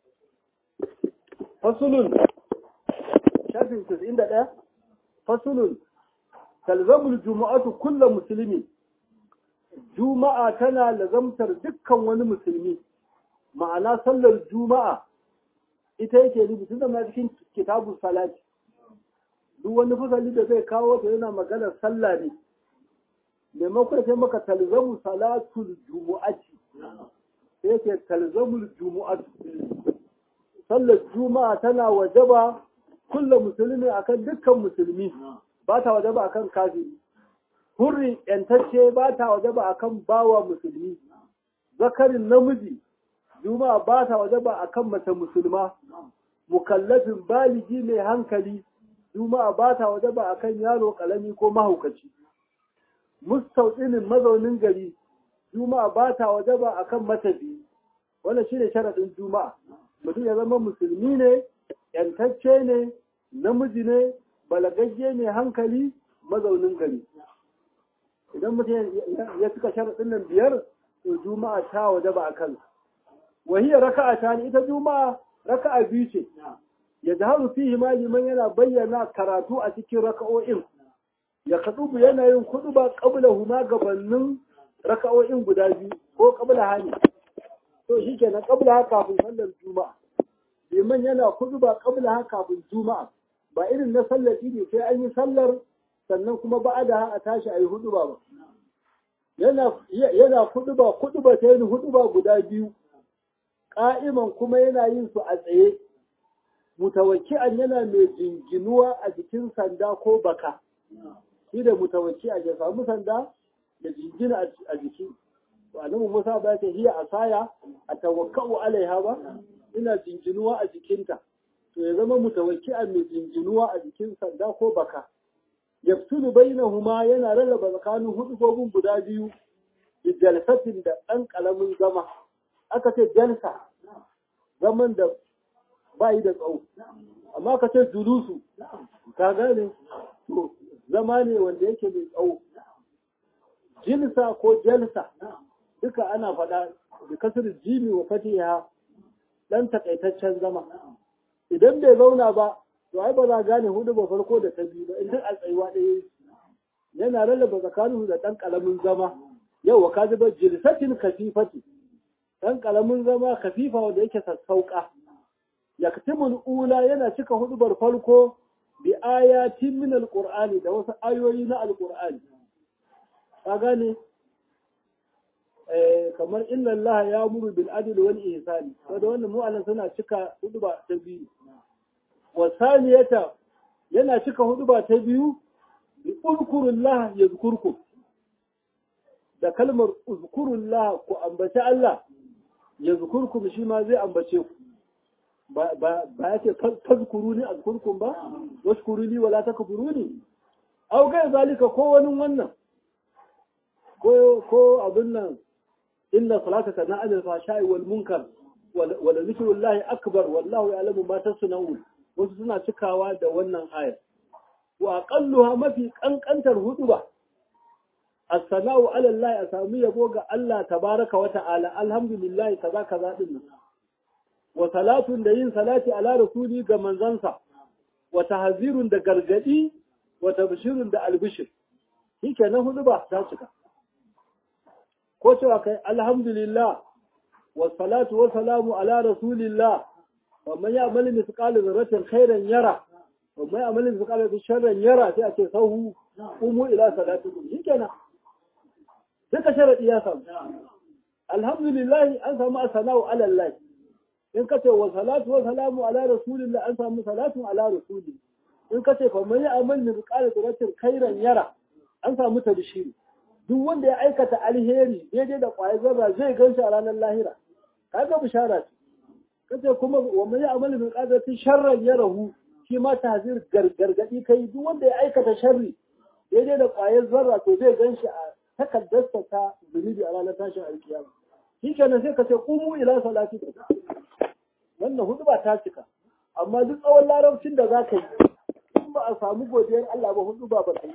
fasulun shafi tasa'in da ɗaya fasulun talzamul juma'atu kulla musulmi juma'a tana lazamtar dukkan wani musulmi ma'ana sallar juma'a ita yake nufi tun da cikin kitabun salati duk wani fasali da zai kawo ta yana maganar sallah ne maimakon sai maka talzamu salatul jumu'ati sai yake talzamul jumu'atu sallar juma'a tana wajaba kulla musulmi akan dukkan musulmi ba ta wajaba akan kafiri hurri yantacce ba ta wajaba akan bawa musulmi zakarin namiji juma'a ba ta wajaba akan mace musulma mukallafin baligi mai hankali juma'a ba ta wajaba akan yaro kalami ko mahaukaci mustauɗinin mazaunin gari juma'a ba ta wajaba akan matafi wannan shine sharaɗin juma'a mutum ya zama musulmi ne yantacce ne namiji ne balagagge ne hankali mazaunin gari idan mutum ya cika sharaɗin nan biyar to juma'a ta waje ba a kan wahiyar raka'a ta ita juma'a raka'a biyu ce ya zaharu fihi ma liman yana bayyana karatu a cikin raka'o'in ya kadubu yana yin kudu ba kabla huma gabanin raka'o'in guda biyu ko kabla hani to shi kenan kabla kafin sallar juma'a liman yana kudu ba kabla kafin juma'a ba irin na sallar idi sai an yi sallar sannan kuma ba da a tashi a yi hudu ba yana hudu ba hudu ba ta yi hudu ba guda biyu ƙa'iman kuma yana yin su a tsaye mutawakki'an yana mai jinginuwa a jikin sanda ko baka shi da mutawakki'an ya samu sanda da jingina a jiki annabi Musa ba ta hiya asaya a tawakka'u alaiha ba ina jinginuwa a jikinta to ya zama mutawakki'an mai jinginuwa a jikin sanda ko baka yaftulu bainahuma yana rarraba tsakanin hudubobin guda biyu da jalsatin da ɗan ƙalamin zama aka ce jalsa zaman da ba yi da tsawo amma aka ce julusu ka gane to zama ne wanda yake mai tsawo jilsa ko jalsa duka ana faɗa da kasar jimi wa fatiha ɗan takaitaccen zama idan bai zauna ba to ai ba za gane hudu ba farko da ta biyu ba in duk a tsayuwa ɗaya yana rarraba tsakanin da ɗan ƙalamin zama yau wa kaji ba jilsatin kafifati ɗan ƙalamin zama kafifa wanda yake sassauƙa yaktimul ula yana cika hudubar farko bi ayatin min alqur'ani da wasu ayoyi na alqur'ani ka gane eh kamar inna allaha ya'muru bil adli wal ihsani wanda wannan mu'allan suna cika huduba ta biyu wasaniyata yana cika huduba ta biyu bi uzkurullah yazkurkum da kalmar uzkurullah ku ambaci Allah yazkurkum shi ma zai ambace ku ba ba ya ce fazkuruni azkurkum ba washkuruni wala takfuruni aw kai zalika ko wani wannan ko ko abin nan inna salataka na ajal fashai wal munkar wala zikrullahi akbar wallahu ya'lamu ma tasna'un wasu suna cikawa da wannan aya wa aqalluha mafi kankantar huduba as-sana'u ala Allah a sami yabo ga Allah tabaraka wa ta'ala alhamdulillah kaza kaza din wa salatun da yin salati ala rasuli ga manzansa wa tahzirun da gargadi wa tabshirun da albishir shikenan huduba ta cika ko cewa kai alhamdulillah wa salatu wa salamu ala rasulillah wa man ya'mal mithqala dharratin khairan yara wa man ya'mal mithqala sharran yara sai a ce sahu umu ila salatikum shikenan duka sharadi ya samu alhamdulillah an samu asana'u ala Allah in ka ce wa salatu wa salamu ala rasulillah an samu salatu ala rasuli in ka ce fa man ya'mal mithqala dharratin khairan yara an samu tabshiri duk wanda ya aikata alheri daidai da ƙwayar zarra zai gan shi a ranar lahira kaga bishara ce kace kuma wa man ya'mal min qadati sharran yarahu shi ma tahzir gargadi kai duk wanda ya aikata sharri daidai da ƙwayar zarra to zai gan shi a takaddarsa ta zunubi a ranar tashin alkiyama shi kenan sai ka ce qumu ila salati wannan hudu ba ta cika amma duk tsawon larabcin da za ka yi in ba a samu godiyar Allah ba hudu ba ba ta yi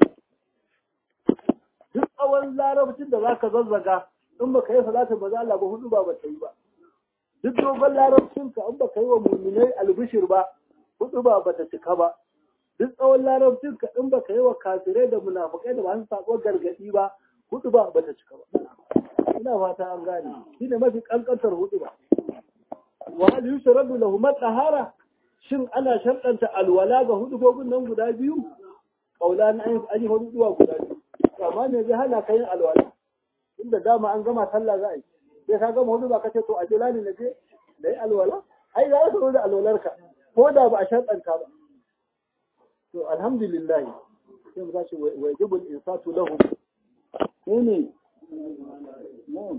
duk tsawon larabcin da za ka zazzaga in ba ka yi salatin ba za Allah ba hudu ba ba ta yi ba duk dogon larabcin ka in ba ka yi wa muminai albishir ba hudu ba ba ta cika ba duk tsawon larabcin ka in ba ka yi wa kafirai da munafukai da masu sako gargadi ba hudu ba ba ta cika ba ina fata an gane shi ne mafi kankantar hudu ba wa hal yushradu lahum tahara shin ana sharɗanta alwala ga hudubobin nan guda biyu kaula na an yi huduwa guda biyu amma me zai hana ka yin alwala inda dama an gama sallah za a yi sai ka gama hudu ba ka ce to a jira ne na je da yi alwala ai za ka da alwalarka ko da ba a sharɗanta ba to alhamdulillah sai mu tashi wajibul insatu lahum ko ne na'am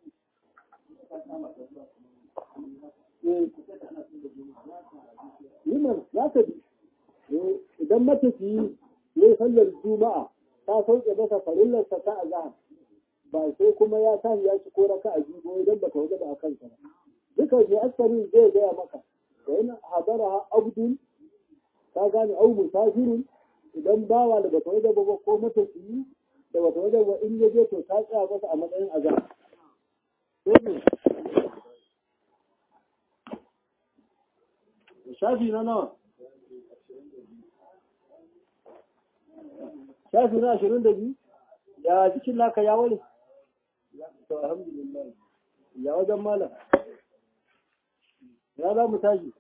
Yiman za ka bi idan matafiyi ya yi sallar juma'a ta sauke masa farillarsa ta azahar ba sai kuma ya tashi ya ci ko raka a biyu idan ba ta waje ba a kansa ba duka je asarin zai gaya maka wa in hadara abdul ka gane au musafirun idan bawa da bata waje ba ko matafiyi da bata waje ba in ya je to ta tsaya masa a matsayin azahar shafi na nawa shafi na ashirin da biyu ya jikin naka ya wale to alhamdulillah ya wajen malam ya za mu tashi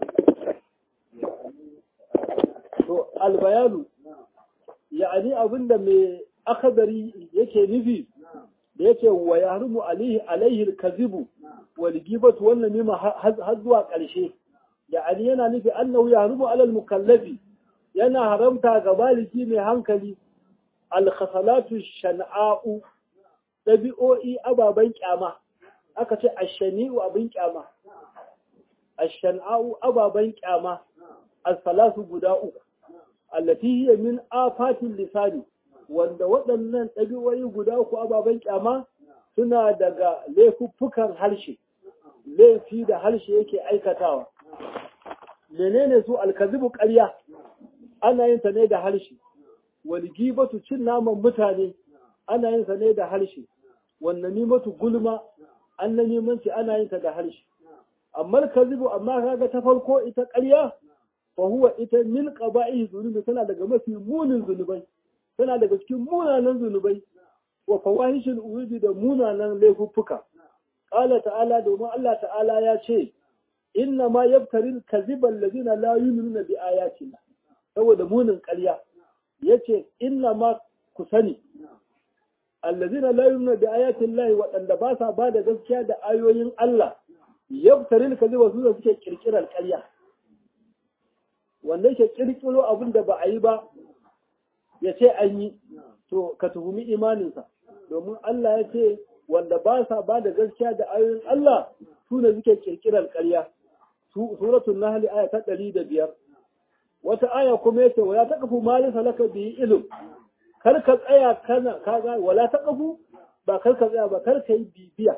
to albayanu ya'ani abinda mai akadari yake nufi da yake wa yahrumu alaihi alaihi alkazibu wal gibatu wannan mima har zuwa ƙarshe ya'ani yana nufi annahu yahrumu alal mukallafi yana haramta ga baliki mai hankali alkhasalatu shan'a'u ɗabi'o'i ababen kyama aka ce ashani'u abin kyama ashan'a'u ababen kyama as-salatu guda uku allati hiya min afatin lisani wanda waɗannan ɗabi'o'i guda uku ababen kyama suna daga laifuffukan harshe laifi da harshe yake aikatawa menene su alkazibu ƙarya ana yin ta ne da harshe walgibatu cin naman mutane ana yin sa ne da harshe wannan nimatu gulma an na nemanci ana yin ta da harshe amma kazibu amma kaga ta farko ita ƙarya fa huwa ita min qaba'i zunubi tana daga mafi munin zunubai tana daga cikin munanan zunubai wa fawahishul uwidi da munanan laifuffuka qala ta'ala domin Allah ta'ala ya ce inna ma yabtaril kaziba allazina la yu'minuna bi ayatina saboda munin ƙarya yace inna ma ku sani allazina la yu'minuna bi ayati llahi waɗanda ba sa ba da gaskiya da ayoyin Allah yabtaril kaziba su da suke kirkirar ƙarya wanda yake kirkiro abin da ba a yi ba ya ce an yi to ka tuhumi imaninsa domin Allah ya ce wanda ba sa ba da gaskiya da ayoyin Allah su ne suke kirkirar ƙarya suratul nahl aya ta ɗari da biyar wata aya kuma yace wala taqfu ma laysa laka bihi ilm kar ka tsaya kana kaga wala taqfu ba kar ka tsaya ba kar ka yi bibiya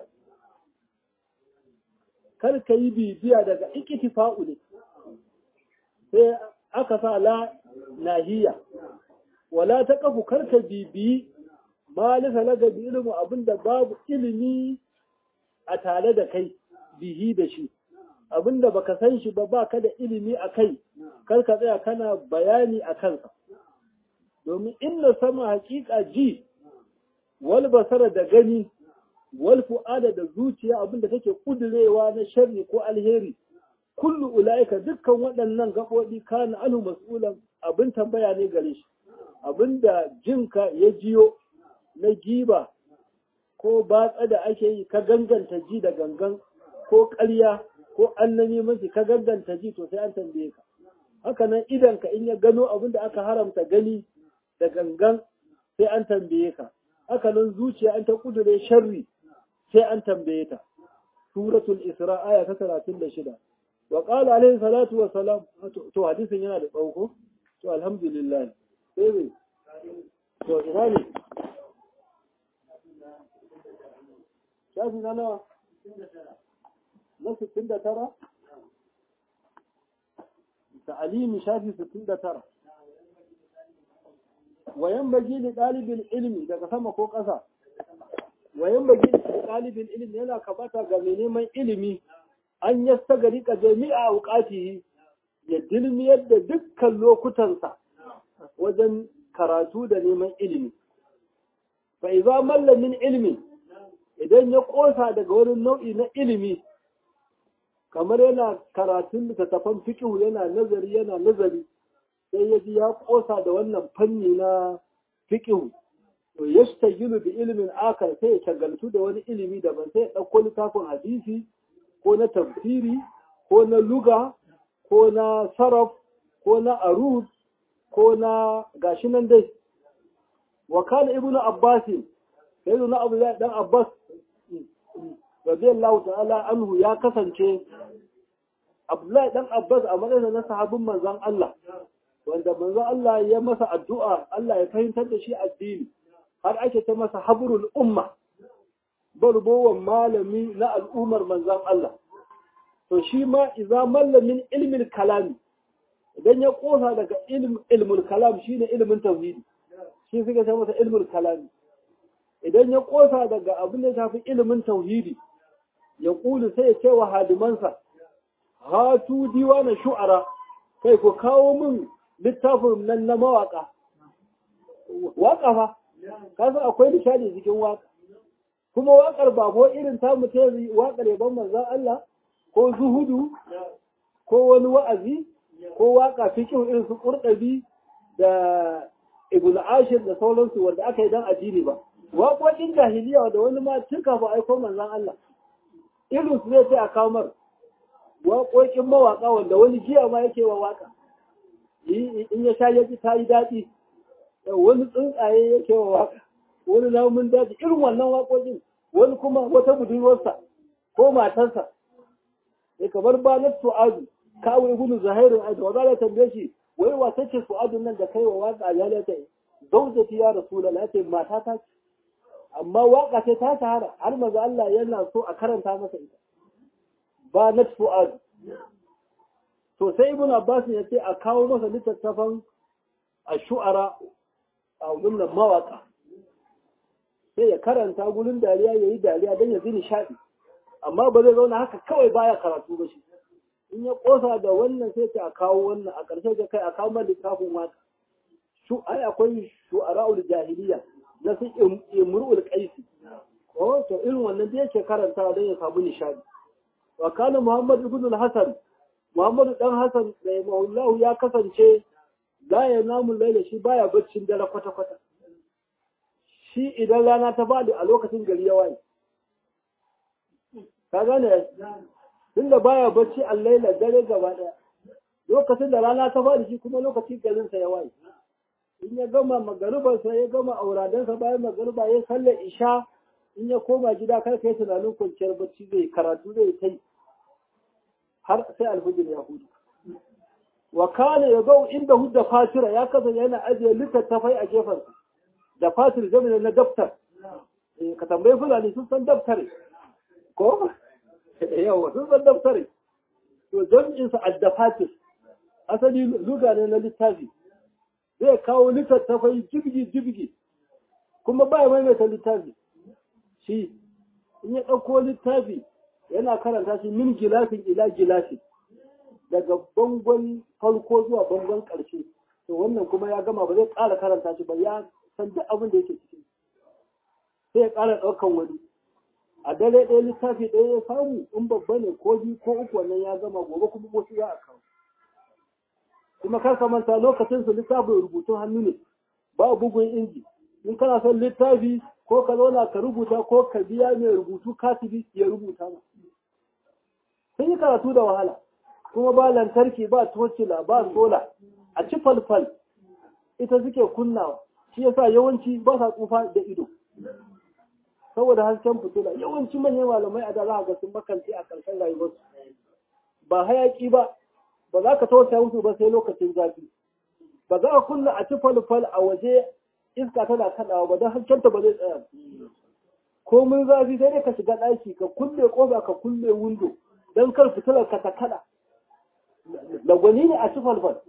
kar ka yi bibiya daga iktifa'u ne sai aka sa la nahiya wala ta kafu karka bibiyi ma lisa laga bi ilimin abinda babu ilimi a tare da kai bihi da shi abinda baka san shi ba baka da ilimi a kai kar ka tsaya kana bayani a kansa domin inna sama hakika ji wal basara da gani wal fu'ada da zuciya abinda take kudurewa na sharri ko alheri kullu ulaika dukkan waɗannan gaɓoɓi kana anu mas'ulan abin tambaya ne gare shi abinda jinka ya jiyo na giba ko batsa da ake yi ka ganganta ji da gangan ko ƙarya ko annami mace ka ganganta ji to sai an tambaye ka haka nan idan ka in ya gano abin da aka haramta gani da gangan sai an tambaye ka haka nan zuciya an ta kudure sharri sai an tambaye ta suratul isra aya ta 36 wa qala alaihi salatu wa salam to hadisin yana da tsawo to alhamdulillah sai ne to ina ne shafi na nawa na 69 ta'alimi shafi 69 wayan baji da ɗalibin ilimi daga sama ko ƙasa wayan baji da ɗalibin ilimi yana kamata ga mai neman ilimi an yasta gari ka jami'a auƙatihi ya dilmiyar da dukkan lokutansa wajen karatu da neman ilimi fa iza mallamin ilimi idan ya ƙosa daga wani nau'i na ilimi kamar yana karatun littattafan fikihu yana nazari yana nazari sai ya ji ya kosa da wannan fanni na fikihu to yastajilu bi ilimin akar sai ya shagaltu da wani ilimi daban sai ya ɗauko littafin hadisi ko na tafsiri ko na luga ko na saraf ko na arud ko na gashi nan dai wa kana ibnu abbas sai na abu dan abbas radiyallahu ta'ala anhu ya kasance Abdullahi dan Abbas a madadin na sahabin manzon Allah wanda manzon Allah ya masa addu'a Allah ya fahimtar da shi addini har ake ta masa habrul umma barbowan malami na al'ummar manzon Allah to shi ma idza mallamin ilmin kalami idan ya kosa daga ilmul kalam shine ilmin tauhidi shi suka ce masa ilmul kalami idan ya kosa daga abin da shafi ilimin tauhidi ya kulu sai ya ce wa hadimansa hatu diwana shu'ara kai ku kawo min littafin nan na mawaka waka fa kasa akwai nishadi cikin waka kuma wakar ba ko irin ta mutum wakar yaban manzon Allah ko zuhudu ko wani wa'azi ko waka fikin irin su kurdabi da ibn ashir da sauransu wanda aka yi dan addini ba waƙoƙin jahiliya da wani ma tun kafin aiko manzon Allah irin su zai ce a kamar waƙoƙin mawaƙa wanda wani jiya ma yake wa waƙa in ya sha yaji ta yi daɗi wani tsuntsaye yake wa waƙa wani namun daji irin wannan waƙoƙin wani kuma wata budurwarsa ko matarsa ya kamar ba na su'adu kawai gudu zahirin aiki wa za tambaye shi wai wata ce su'adun nan da kai wa waƙa ya lata zaujati ya rasulullah ya ce mata ta ce amma waka ce ta shahara har maza Allah yana so a karanta masa ita ba na fu'ad to sai ibn Abbas ya ce a kawo masa littattafan a shu'ara a wannan mawaka sai ya karanta gurin dariya ya yi dariya don ya ji nishaɗi amma ba zai zauna haka kawai baya karatu ba shi in ya kosa da wannan sai ta a kawo wannan a ƙarshe da kai a kawo mana littafin waka shu ai akwai shu'ara'ul jahiliya na su imru'ul qaisi ko to irin wannan da yake karanta don ya samu nishadi wa kana muhammad ibn al-hasan muhammad dan hasan da maulahu ya kasance la ya namu laila shi baya baccin dare kwata kwata shi idan rana ta fadi a lokacin gari ya waye ka gane tunda baya bacci a laila dare gaba daya lokacin da rana ta fadi shi kuma lokacin garin sa ya waye in ya gama magaribarsa ya gama auradansa bayan magariba ya sallar isha in ya koma gida kar kai tunanin kwanciyar bacci zai karatu zai kai har sai alfijir ya hudu wa kana ya zau inda hudda fatira ya kasance yana ajiye littattafai a gefen da fatir jami'in na daftar ka tambayi fulani sun san daftare ko yawa sun san daftare to jami'insa addafatir asali luga ne na littafi zai kawo littattafai jibgi jibgi kuma ba ya maimaita littafi shi in ya ɗauko littafi yana karanta shi min gilafin ila gilafi daga bangon farko zuwa bangon ƙarshe to wannan kuma ya gama ba zai ƙara karanta shi ba ya san duk abin da yake ciki sai ya ƙara ɗaukan wani a dare ɗaya littafi ɗaya ya samu in babba ne ko biyu ko uku wannan ya gama gobe kuma wasu za a kawo kuma kar ka manta lokacin su littafin rubutun hannu ne ba bugun inji in kana son littafi ko ka zauna ka rubuta ko ka biya mai rubutu katibi ya rubuta ma sun yi karatu da wahala kuma ba lantarki ba tocila ba sola a ci falfal ita suke kunnawa shi yasa yawanci ba sa tsufa da ido saboda hasken fitila yawanci manyan malamai a da za ga sun makanci a ƙarshen rayuwarsu ba hayaki ba ba za ka tausaya musu ba sai lokacin zafi ba za a kunna a ci falfal a waje iska tana kaɗawa ba don haskenta ba zai tsaya ko mun zafi sai dai ka shiga ɗaki ka kulle ƙofa ka kulle windo don kar fitilar ka ta kaɗa lagwani ne a ci falfal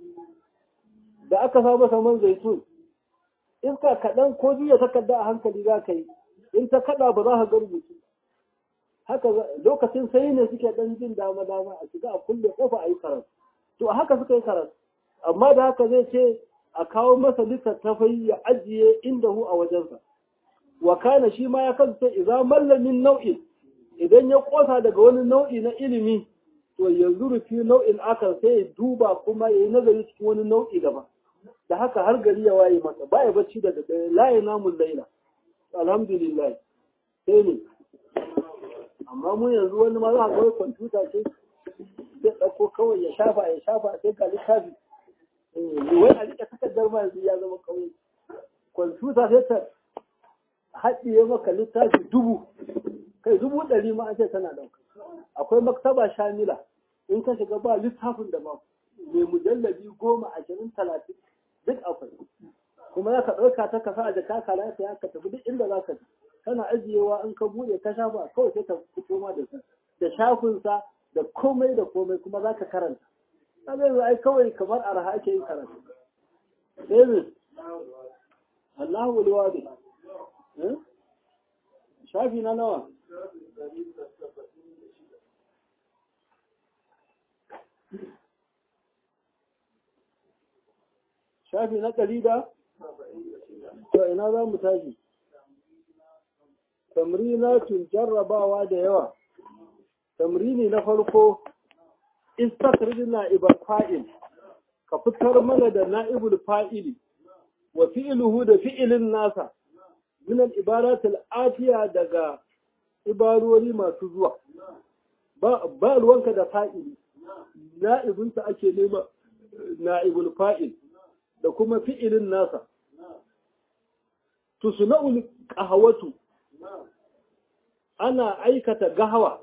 da aka sa masa man zaitun iska kaɗan ko juya takarda a hankali za ka yi in ta kaɗa ba za ka ga rubutu haka lokacin sai ne suke ɗan jin dama dama a shiga a kulle ƙofa a yi karatu to a haka suka yi karatu amma da haka zai ce a kawo masa littattafai ya ajiye inda hu a wajensa wa kana shi ma ya kasance idza mallamin nau'in idan ya kosa daga wani nau'i na ilimi to yanzu rufi nau'in akan sai ya duba kuma ya yi nazari cikin wani nau'i daban da haka har gari ya waye masa ba ya bacci da daddare la ya namun laila alhamdulillah sai ne amma mun yanzu wani ma za a kawai kwamfuta ce zai ɗauko kawai ya shafa ya shafa sai ga littafi wai a rike takardar ma yanzu ya zama kauye kwamfuta sai ta haɗiye maka littafi dubu kai dubu ɗari ma an ce tana ɗauka akwai maktaba shamila in ka shiga ba littafin da ba mai mujallabi goma ashirin talatin duk akwai kuma za ka ɗauka ta kasa a jaka ka lafiya ka tafi duk inda za ka ji kana ajiyewa in ka buɗe ka shafa kawai sai ka fito ma da su da shafinsa da komai da komai kuma za ka karanta kaga yanzu ai kawai kamar arha ake yin karatu sai ne Allahu wal wadi shafi na nawa shafi na ɗari da to ina za mu tashi tamrinatun jarrabawa da yawa tamrini na farko istakhrij na'ibal fa'il ka fitar mana da na'ibul fa'ili wa fi'luhu da fi'ilin nasa min al-ibarat al-atiya daga ibarori masu zuwa ba ba ruwanka da fa'ili na'ibinsa ake nema na'ibul fa'il da kuma fi'ilin nasa tusna'ul qahwatu ana aikata gahawa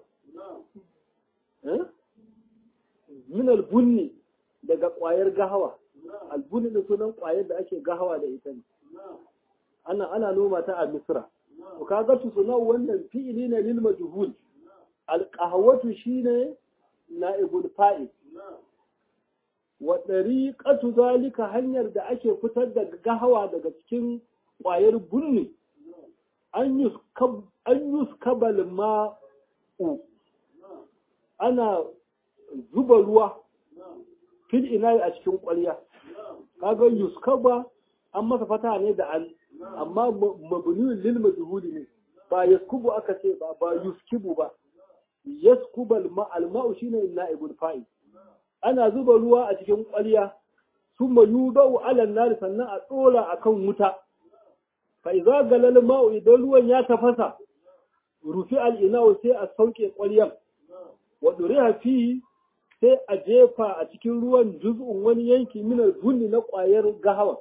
min albunni daga ƙwayar gahawa albunni da sunan ƙwayar da ake gahawa da ita ne ana ana noma ta a misra to kaga su suna wannan fi'ili ne lil majhul alqahwatu shine na'ibul fa'il wa dariqatu zalika hanyar da ake fitar da gahawa daga cikin ƙwayar bunni an yuskab an yuskabal ma'u ana zuba ruwa fil inayi a cikin ƙwarya kaga yuskaba an masa fata ne da an amma mabniyun lil majhuli ne ba yaskubu aka ce ba ba yuskibu ba yaskubal ma al ma'u shine naibul fa'il ana zuba ruwa a cikin ƙwarya summa yudau ala nar sannan a tsora akan wuta fa idza galal ma'u idan ruwan ya tafasa rufi al ina'u sai a sauke ƙwaryan wa duriha fi sai a jefa a cikin ruwan juz'un wani yanki minar bunni na ƙwayar gahawa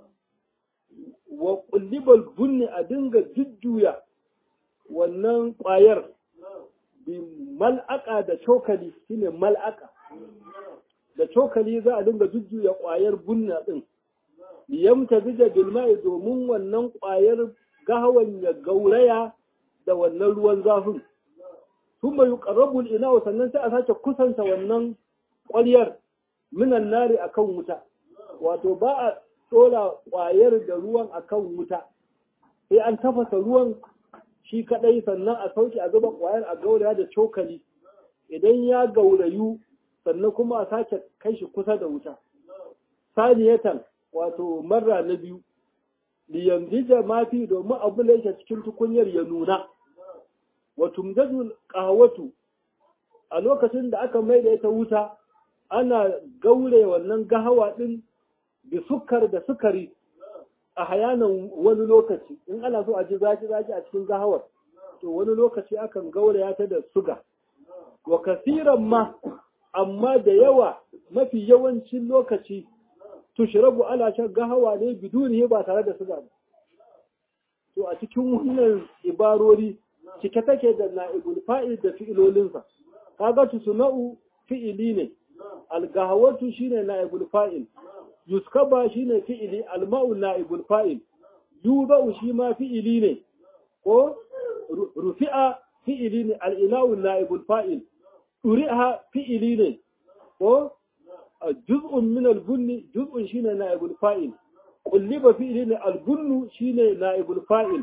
wa kullibal bunni a dinga jujjuya wannan ƙwayar bi mal'aka da cokali shine mal'aka da cokali za a dinga jujjuya ƙwayar bunna din liyamta bija bilma'i domin wannan ƙwayar gahawan ya gauraya da wannan ruwan zafin ثم يقرب الإناء sannan sai a sake kusanta wannan ƙwaryar minan nari akan wuta wato ba a ɗora ƙwayar da ruwan akan wuta sai an tafasa ruwan shi kaɗai sannan a sauke a zuba ƙwayar a gauraya da cokali idan ya gaurayu sannan kuma a sake kai shi kusa da wuta saniyatan wato marra na biyu liyamdija mafi domin abu da yake cikin tukunyar ya nuna wa tumdadul qahwatu a lokacin da aka mai da ita wuta ana gaure wannan gahawa din da sukar da sukari a hayanan wani lokaci in ana so a ji zaki zaki a cikin gahawar to wani lokaci akan gauraya ta da suga wa kasiran ma amma da yawa mafi yawancin lokaci tushrabu ala shan gahawa ne biduni ba tare da suga ba to a cikin wannan ibarori cike take da na'ibul fa'il da fi'ilolinsa kaga tusna'u fi'ili ne al-gahawatu shine na'ibul fa'il yuskaba shine fi'ili al-ma'u na'ibul fa'il yuba'u shi ma fi'ili ne ko rufi'a fi'ili ne al-ina'u na'ibul fa'il uri'a fi'ili ne ko juz'un min al-bunni juz'un shine na'ibul fa'il qulliba fi'ili ne al-bunnu shine na'ibul fa'il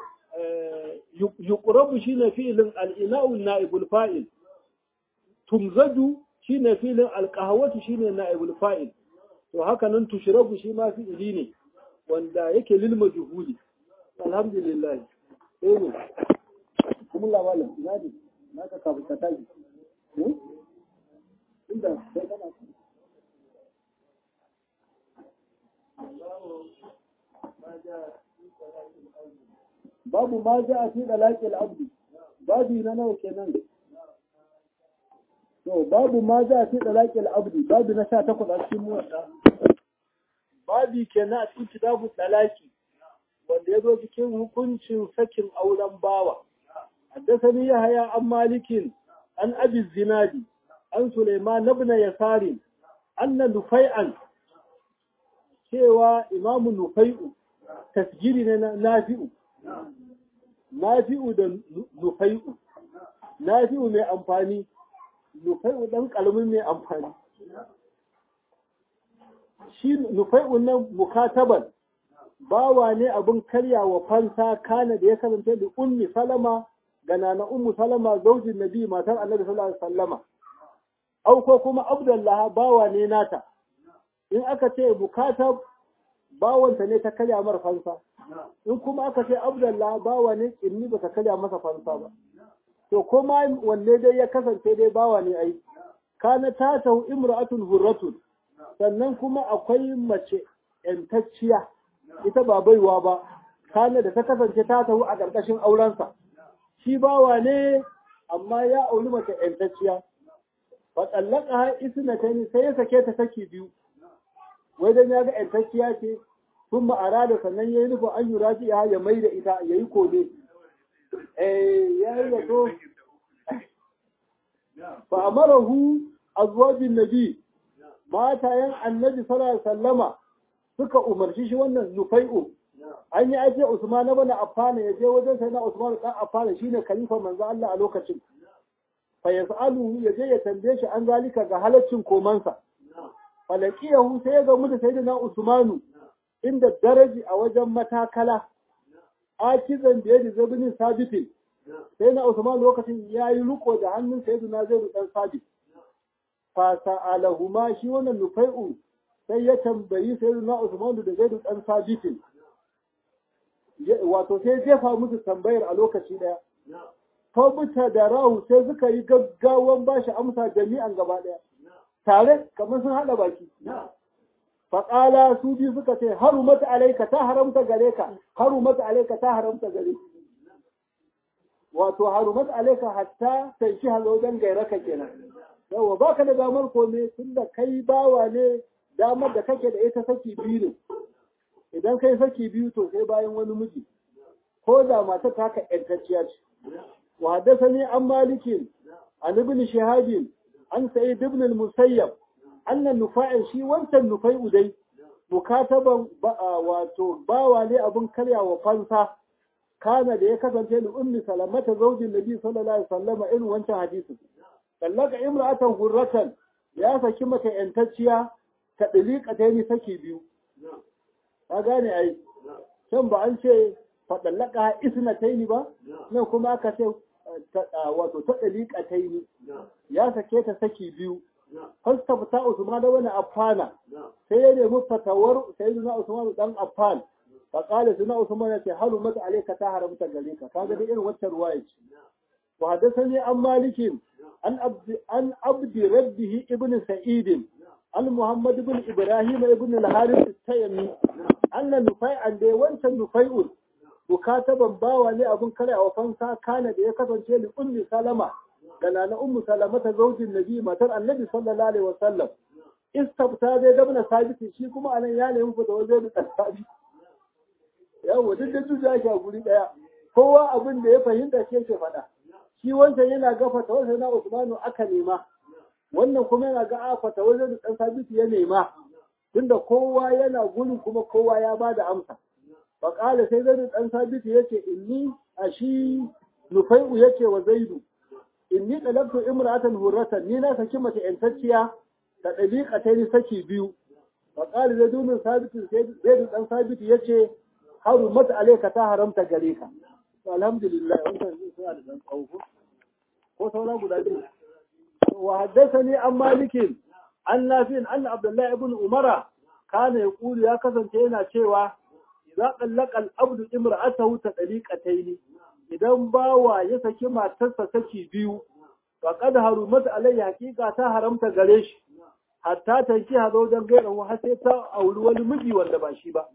yuqrabu shine fi'ilin al-ina'u na'ibul fa'il tumzaju shine fi'ilin al-qahwatu shine na'ibul fa'il to haka nan tushrabu shi ma fi'ili ne wanda yake lil majhuli alhamdulillah eh ne kuma la wala ina ne na ka kafa ka taji inda sai kana babu ma ja a fi dalaqil abdi babu na nawa kenan to babu ma ja a fi dalaqil abdi babu na 18 a cikin muwatta babi kenan a cikin kitabu dalaki wanda ya zo cikin hukuncin sakin auren bawa حدثني يحيى عن مالك عن أبي الزناد عن سليمان بن يسار أن نفيعا cewa imamu nufai'u tasgiri ne na nafi'u nafi'u da nufai'u nafi'u mai amfani nufai'u dan kalmin mai amfani shi nufai'u nan mukataban bawa ne abin karyawa fansa kana da ya kasance da ummi salama ga nana ummu salama zaujin nabi matar annabi sallallahu alaihi wasallama au ko kuma abdullah bawa ne nata in aka ce bukatar bawanta ne ta karya mar fansa in kuma aka ce abdullah bawa ne inni ba ta karya masa fansa ba to kuma wanne dai ya kasance dai bawa ne ai kana ta tahu imra'atun hurratun sannan kuma akwai mace yantacciya ita ba baiwa ba kana da ta kasance ta tahu a ƙarƙashin aurensa shi bawa ne amma ya auri mace yantacciya fa tsallaka har isna ta sai ya sake ta saki biyu wai dan ya ga yantacciya ce sun ma'ara da sannan ya yi nufin an yi rafi ya ya mai da ita ya yi kone eh ya yi zato fa amarahu azwajin nabi matayen annabi sallallahu alaihi wasallama suka umarci shi wannan nufai'u an yi ajiye Usman ibn Affan ya je wajen sai na Usman dan Affan shine khalifa manzo Allah a lokacin fa yasalu ya je ya tambaye shi an zalika ga halaccin komansa falakiyahu sai ya ga mu da sayyidina Usmanu inda daraji a wajen matakala akizan da yadi zabinin sabitin sai na Usman lokacin ya yi riko da hannun sayyidina Zaid dan Sabit fa sa'alahuma shi wannan nufai'u sai ya tambayi sayyidina Usman da Zaid dan Sabitin wato sai jefa musu tambayar a lokaci daya Fabuta da rahu sai suka yi gaggawan bashi amsa jami'an gaba daya tare kamar sun haɗa baki faƙala su biyu suka ce haru mata alaika ta haramta gare ka haru mata alaika ta haramta gare wato haru mata alaika hatta sai shi hazo don gaira ka kenan yawa baka da damar kome tunda kai bawa ne damar da kake da ita saki biyu ne idan kai saki biyu to sai bayan wani miji ko da mata ta ka ƴantacciya ce wa haddathani an malikin an ibn shihabin an sa'id ibn al-musayyab annan nufa'in shi wancan nufai udai mukataban wato bawa ne abin karyawa fansa kana da ya kasance da ummi salamata zaujin nabi sallallahu alaihi wasallam irin wancan hadisin sallaka imra'atan hurratan ya saki mata yantacciya ta dalika ta yi saki biyu ka gane ai can ba an ce faɗallaka isna taini ba nan kuma aka ce wato ta ɗaliƙa taini ya sake ta saki biyu fasta fita usman da wani affana sai ya nemi fatawar sayyidina usman dan affan fa qala sayyidina usman ya ce halu mata alayka ta haramta gare ka kaga da irin wacce ruwaya ce wa hadathani an malikin an abdi an abdi rabbihi ibnu sa'id an muhammad ibn ibrahim ibn al-harith at-taymi anna nufai'an da wancan nufai'un bukataban bawa ne abun kare a fansa kana da ya kasance li ummi salama da nana ummu salama ta zaujin nabi matar annabi sallallahu alaihi wasallam istabta zai dabna sabiti shi kuma anan ya nemi fita wajen da sabi yawa duk da juju ake a guri daya kowa abin da ya fahimta shi yake faɗa shi wancan yana ga fata wajen na usmanu aka nema wannan kuma yana ga a fata wajen da sabiti ya nema tunda kowa yana gurin kuma kowa ya bada amsa faƙala sai zai ɗan sabitu ya ce inni a shi nufai'u ya ce wa zaidu inni ɗalabtu imratan hurratan ni na saki mace ƴantacciya ta ɗabiƙa ta ni saki biyu faƙala zai dumin sabitu zaidu ɗan sabitu ya ce haru mata alaika ta haramta gare ka alhamdulillah wannan suna da ɗan tsawo ko saura guda biyu wa haddasani an malikin an nafi'in an abdullahi ibn umara kana yaqulu ya kasance yana cewa idza qallaqa al-abdu imra'atahu tadliqatayn idan bawa ya saki matarsa saki biyu faqad harumat alayhi haqiqa ta haramta gare shi hatta tanki hazo dan gairan wa sai ta auri wani miji wanda ba shi ba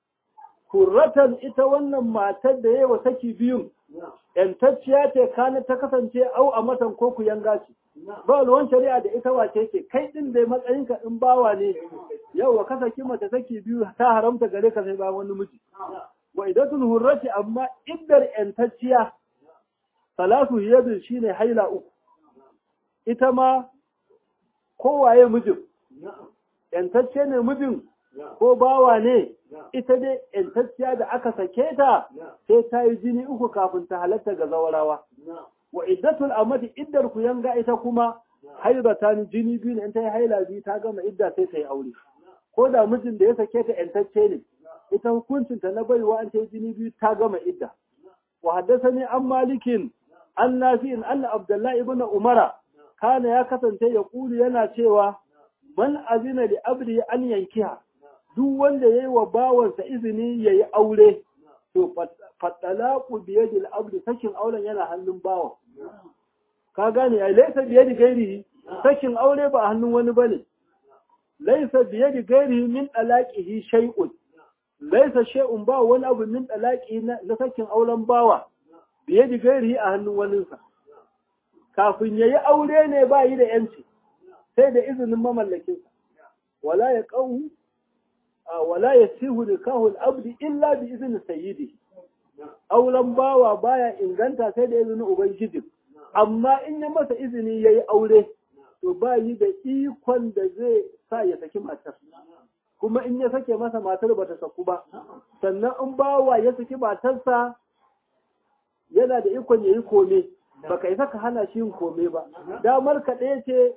kurratan ita wannan matar da yawa saki biyun yantacciya ce kana ta kasance au a matan ko ku yanga ce ba ruwan shari'a da ita wace ce kai din dai matsayinka in bawa ne yawa ka saki mace saki biyu ta haramta gare ka sai ba wani miji wa idatul hurrati amma iddar yantacciya salatu yadu shine haila uku ita ma kowaye mijin yantacce ne mijin ko bawa ne ita dai yantacciya da aka sake ta sai ta yi jini uku kafin ta halatta ga zawarawa wa iddatul amati iddar ku yanga ita kuma haidatan jini biyu ne in ta yi haila biyu ta gama idda sai ta yi aure ko da mijin da ya sake ta yantacce ne ita hukuncin ta na baiwa an ta yi jini biyu ta gama idda wa haddathani an malikin an nafi'in anna abdullahi ibn umara kana ya kasance ya kulu yana cewa man azina li abdi an yankiha duk wanda yayi wa bawansa izini yayi aure to fatalaqu bi yadil abdi sakin auren yana hannun bawa ka gane ai laysa bi yadi gairihi sakin aure ba a hannun wani bane laysa bi yadi gairihi min talaqihi shay'un laysa shay'un ba wani abu min talaqihi na sakin auren bawa bi yadi gairihi a hannun waninsa kafin yayi aure ne ba yi da yanci sai da izinin mamallakinsa wala ya qawu wala yasihu nikahu al-abdi illa bi izni sayyidi auren bawa baya inganta sai da izinin ubangiji amma in ya masa izini yayi aure to ba yi da ikon da zai sa ya saki matar kuma in ya sake masa matar bata saku ba sannan in bawa ya saki matarsa yana da ikon yayi kome baka isa ka hana shi yin kome ba damar ka ɗaya ce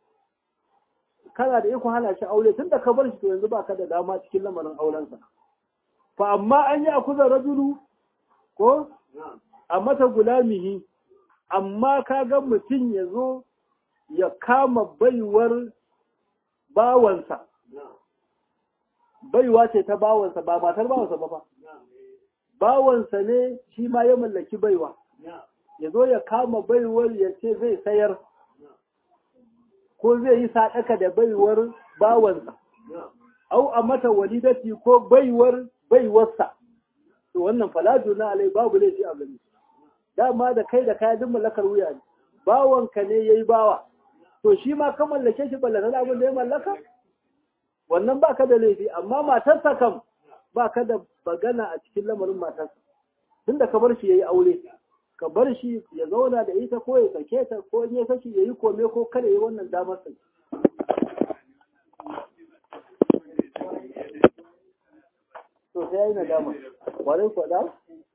kana da ikon hana shi aure tunda ka bar shi to yanzu baka da dama cikin lamarin aurensa fa amma an yi akuza rajulu ko a mata gulamihi amma ka ga mutum ya zo ya kama baiwar bawansa baiwa ce ta bawansa ba matar bawansa ba ba bawansa ne shi ma ya mallaki baiwa ya zo ya kama baiwar ya ce zai sayar ko zai yi sadaka da baiwar bawansa au a mata walidati ko baiwar baiwarsa to wannan falaju na alai babu laifi a gani dama da kai da kaya duk mallakar wuya ne bawanka ne yayi bawa to shi ma ka mallake shi ballata da abin da ya mallaka wannan baka da laifi amma matarsa kam baka da bagana a cikin lamarin matarsa tunda ka bar shi yayi aure ka bar shi ya zauna da ita ko ya sake ta ko in ya saki yayi kome ko kada yayi wannan damar sa to sai yayi nadama kwarai ko da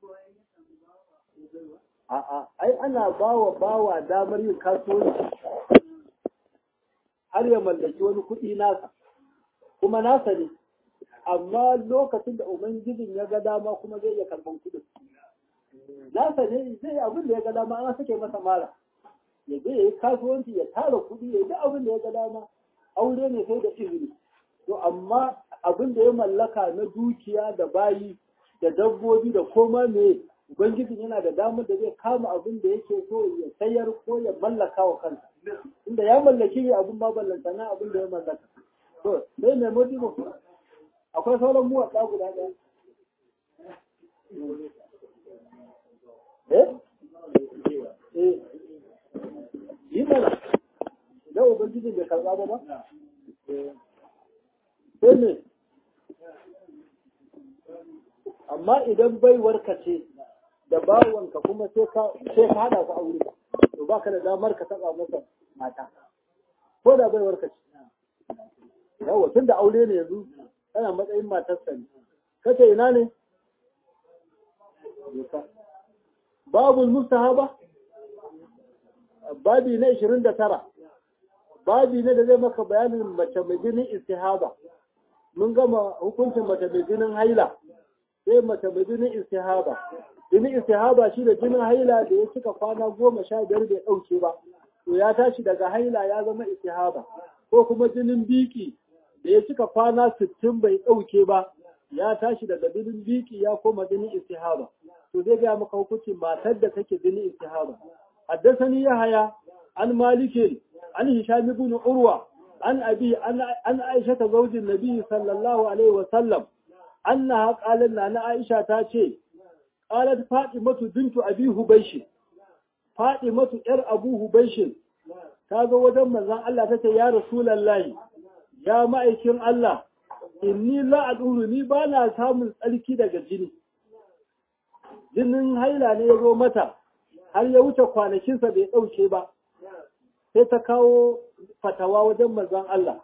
a a ai ana bawa bawa damar yin kasuwanci har ya mallaki wani kuɗi nasa kuma nasa ne amma lokacin da ubangijin ya ga dama kuma zai iya karban kuɗin nasa ne zai abin da ya ga dama an sake masa mara ya je ya yi kasuwanci ya tara kuɗi ya yi abin da ya ga dama aure ne sai da izini to amma abin da ya mallaka na dukiya da bayi da dabbobi da koma me ubangijin yana da damar da zai kama abin da yake so ya sayar ko ya mallaka wa kansa inda ya mallaki ne abin ba ballanta na abin da ya mallaka to sai mai motivo akwai sauran muwatsa guda ɗaya eh eh yi mana da ubangijin bai karɓa ba ba sai ne amma idan baiwarka ce da bawanka kuma sai ka sai ka hada ku aure to baka da damar ka taba masa mata ko da baiwarka ce yawa tun da aure ne yanzu tana matsayin matarsa ne kace ina ne babul mustahaba babi na 29 babi ne da zai maka bayanin mace mai jinin istihaba mun gama hukuncin mace mai jinin haila sai mace mai jinin istihaba jinin istihaba shi da jinin haila da ya cika kwana goma sha biyar bai ɗauke ba to ya tashi daga haila ya zama istihaba ko kuma jinin biki da ya cika kwana sittin bai ɗauke ba ya tashi daga jinin biki ya koma jinin istihaba to zai gaya maka hukuncin matar da take jinin istihaba حدثني يحيى عن مالك عن هشام بن عروة عن أبي عن عائشة زوج النبي صلى الله عليه وسلم أنها قالت لنا عائشة تاشي قالت فاطمة بنت أبي هبيش فاطمة إر أبو هبيش تاغو ودم مزان الله تتي يا رسول الله يا مأيكين الله inni la aduru ni ba na samun tsarki daga jini jinin haila ne ya zo mata har ya wuce kwanakinsa bai ɗauke ba sai ta kawo fatawa wajen mazan Allah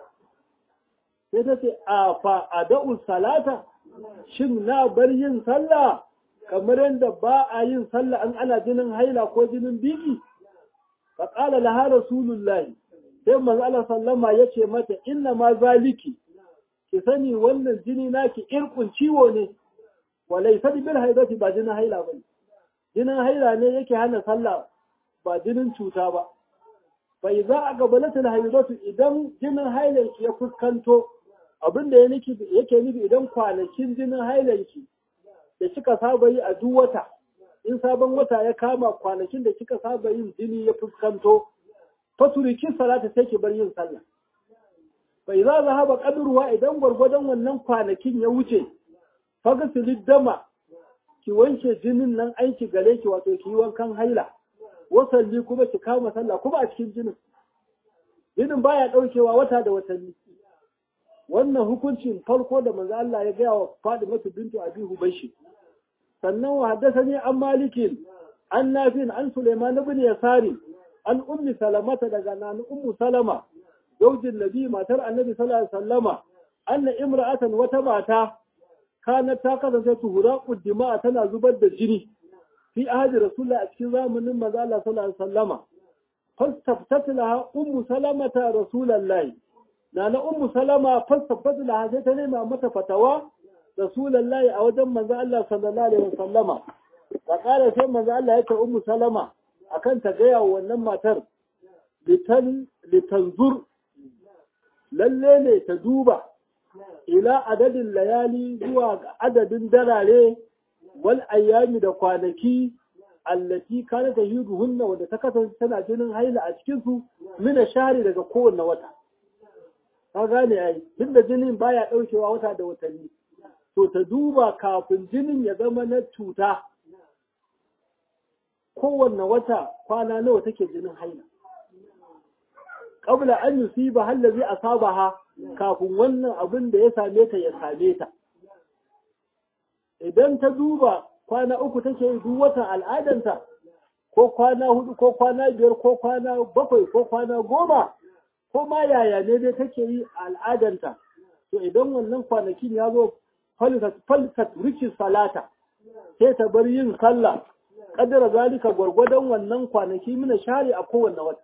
sai ta ce a fa a da'ul salata shin na bar yin sallah kamar yadda ba a yin sallah an ana jinin haila ko jinin biki fa qala laha rasulullah sai manzo Allah sallama yace mata inna ma zaliki ki sani wannan jini naki irkun ciwo ne walaysa bil haidati ba jinin haila bane jinin haila ne yake hana sallah ba jinin cuta ba bai za a gabalatul haidatu idan jinin hailanki ya fuskanto abin da yake nufi idan kwanakin jinin hailanki da kika saba yi a duk wata in sabon wata ya kama kwanakin da kika saba yin jini ya fuskanto faturikin salata sai ki bar yin sallah bai za za haɓa ƙadurwa idan gwargwadon wannan kwanakin ya wuce fagasilid dama ki wanke jinin nan aiki gare ki wato ki yi wankan haila wasanni kuma ki kama sallah kuma a cikin jinin jinin baya daukewa wata da watanni wannan hukuncin farko da manzo Allah ya gaya wa Fadimatu bintu Abi Hubayshi sannan wa haddathani an malikin an nafin an Sulaiman ibn Yasari an ummi salamata daga nan ummu salama zaujin nabi matar annabi sallallahu alaihi wasallama anna imra'atan wata mata kanat ta kasance tuhura kuddima tana zubar da jini fi ahadi rasulullah a cikin zamanin manzo Allah sallallahu alaihi wasallama fastaftat laha ummu salamata rasulullah na na ummu salama fastaftat laha sai ta nema mata fatawa rasulullah a wajen manzo Allah sallallahu alaihi wasallama ta kara sai manzo Allah ya ce ummu salama akan ta gaya wa wannan matar litan litanzur lalle ne ta duba ila adadin layali zuwa ga adadin darare wal ayyami da kwanaki allati kana ta yudu hunna wanda ta kasance tana jinin haila a cikin su mina shari daga kowanne wata ka gane ai tunda jinin baya daukewa wata da watanni to ta duba kafin jinin ya zama na cuta kowanne wata kwana nawa take jinin haila qabla an yusiba allazi asabaha kafin wannan abin da ya same ta ya same ta idan ta duba kwana uku take yi duk watan al'adanta ko kwana hudu ko kwana biyar ko kwana bakwai ko kwana goma ko ma yaya ne dai take yi al'adanta to idan wannan kwanakin ya zo falsat riki salata sai ta bar yin sallah kadara zalika gwargwadon wannan kwanaki mina share a kowanne wata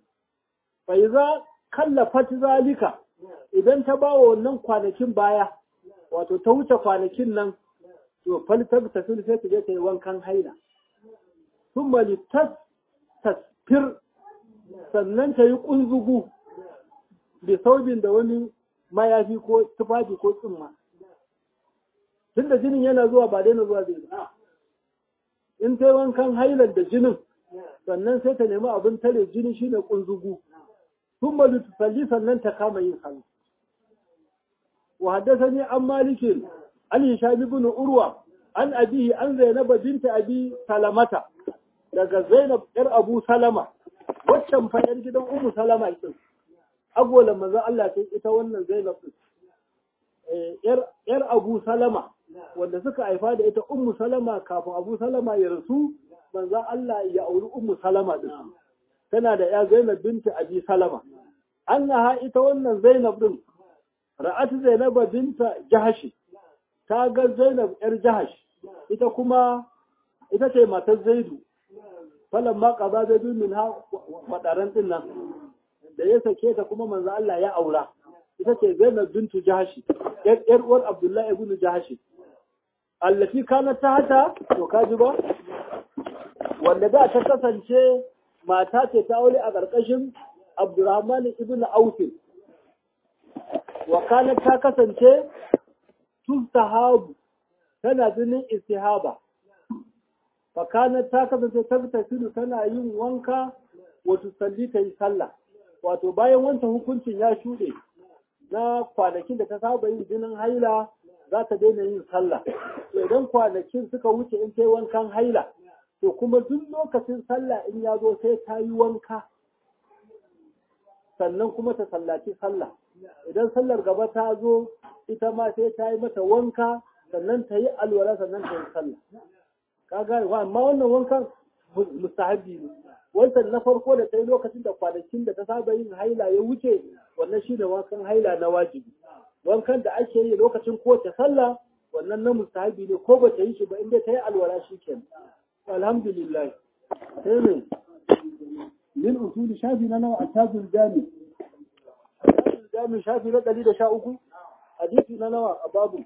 bai za kallafat zalika idan ta ba wa wannan kwanakin baya wato ta wuce kwanakin nan to faltar ta sai ta je ta yi wankan haila sun mali tas tasfir sannan ta yi kunzugu da saubin da wani mayafi ko tufafi ko tsumma tun da jinin yana zuwa ba daina zuwa zai ba in ta yi wankan hailar da jinin sannan sai ta nemi abin tare jini shine kunzugu sun mali tusalli sannan ta kama yin sallah وحدثني عن مالك عن هشام بن عروة عن أبيه عن زينب بنت أبي سلمة daga Zainab ‘yar Abu Salama, waccan fa ‘yar gidan Umu Salama ita, agwala manzan Allah ta ita wannan Zainab ɗin. ‘yar Abu Salama, wanda suka haifa da ita Umu Salama kafin Abu Salama ya rasu, manzan Allah ya auri Umu Salama ɗin. Tana da ‘ya Zainab binta Abi Salama. An ita wannan Zainab ɗin, ra'at Zainab binta Jahashi ta ga Zainab yar Jahash ita kuma ita ce matar Zaidu falan ma qada Zaidu min ha wadaran din nan da ya sake ta kuma manzo Allah ya aura ita ce Zainab bintu Jahashi yar uwar Abdullahi ibn Jahashi allati kanat tahta to kaji ba wanda da ta kasance mata ce ta aure a ƙarƙashin Abdurrahman ibn Auf wakalar ta kasance tustahabu tana jinin istihaba wakalar ta kasance ta tafilu tana yin wanka wato salli ta yi sallah wato bayan wancan hukuncin ya shuɗe na kwanakin da ta saba yin jinin haila za ta daina yin sallah to idan kwanakin suka wuce in ta yi wankan haila to kuma duk lokacin sallah in ya zo sai ta yi wanka sannan kuma ta sallaci sallah idan sallar gaba ta zo ita ma sai ta yi mata wanka sannan ta yi alwala sannan ta yi sallah ka gane wa amma wannan wankan mustahabi ne wancan na farko da ta yi lokacin da kwanakin da ta saba yin haila ya wuce wannan shi ne wankan haila na wajibi wankan da ake yi lokacin kowace sallah wannan na mustahabi ne ko ba ta yi shi ba inda ta yi alwala shi kenan alhamdulillah sai ne min usuli shafi na nawa a tajul jami jami shafi na ɗari da sha uku hadisi na nawa a babu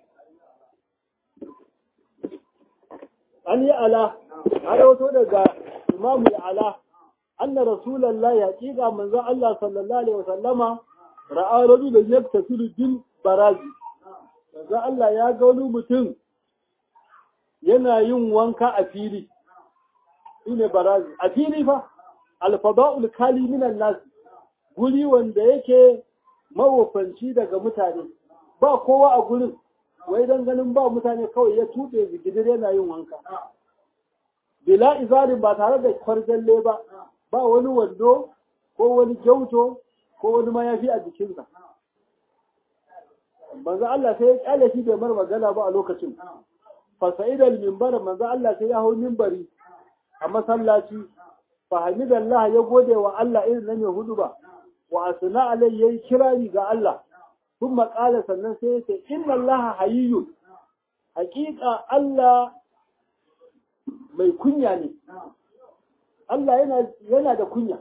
an yi ala har wato daga imamu ala anna rasulallah ya ƙiga manzo Allah sallallahu alaihi wasallama ra'a rajul yaktasilu bil barazi manzo Allah ya ga wani mutum yana yin wanka a fili shine barazi a fili fa alfada'ul kali minan nas guri wanda yake mawofanci daga mutane ba kowa a gurin wai dan ganin ba mutane kawai ya tuɓe zigidir yana yin wanka bila izarin ba tare da kwarjalle ba ba wani wando ko wani gyauto ko wani mayafi a jikinsa manzo Allah sai ya kyale shi bai mar magana ba a lokacin fasa'idal minbar manzo Allah sai ya hau minbari a masallaci fahimidallah ya gode wa Allah irin nan Yahudu ba wa asna alai yayi kirari ga Allah sun maƙala sannan sai yace inna Allah hayyun haƙiƙa Allah mai kunya ne Allah yana yana da kunya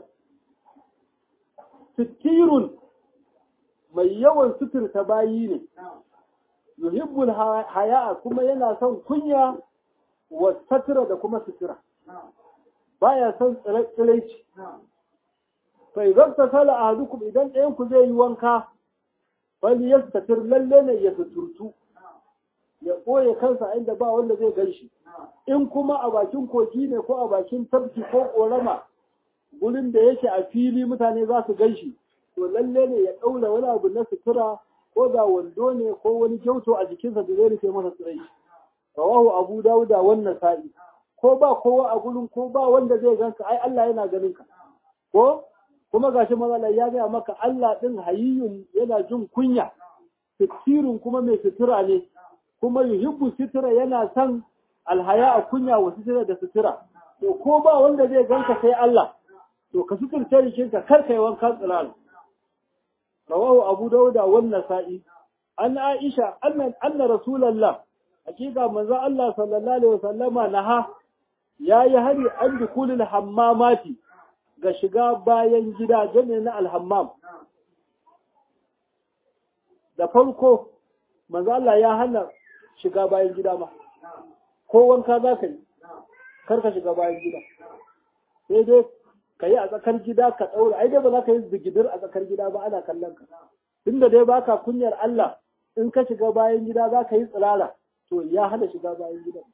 sitirun mai yawan suturta bayi ne yuhibbul haya kuma yana son kunya wa satira da kuma sutura baya son tsiraici fa idan ta sala ahadukum idan ɗayan ku zai yi wanka wani ya tatir lalle ne ya suturtu ya ɓoye kansa inda ba wanda zai gan shi in kuma a bakin kogi ne ko a bakin tafki ko ƙorama gurin da yake a fili mutane za su gan shi to lalle ne ya ɗaura wani abu na sutura ko da wando ne ko wani kyauto a jikinsa da zai rufe masa tsirai rawahu abu dawuda wannan sa'i ko ba kowa a gurin ko ba wanda zai ganka ai Allah yana ganin ka ko kuma gashi mazala ya gaya maka Allah din hayyun yana jin kunya sitirun kuma mai sutura ne kuma yuhibbu sutura yana son alhaya a kunya wa sutura da sutura to ko ba wanda zai ganka sai Allah to ka suturta jikinka kar kai wanka tsirar rawahu abu dauda wannan sa'i an aisha anna anna rasulullah hakika manzo Allah sallallahu alaihi wasallama naha yayi hari an dukulul hammamati ga shiga bayan gida jami'in na alhammam da farko manzo Allah ya hana shiga bayan gida ma ko wanka za ka yi kar ka shiga bayan gida sai dai ka yi a tsakar gida ka ɗaura ai dai ba za ka yi zigidir a tsakar gida ba ana kallon ka tunda dai baka kunyar Allah in ka shiga bayan gida za ka yi tsirara to ya hana shiga bayan gida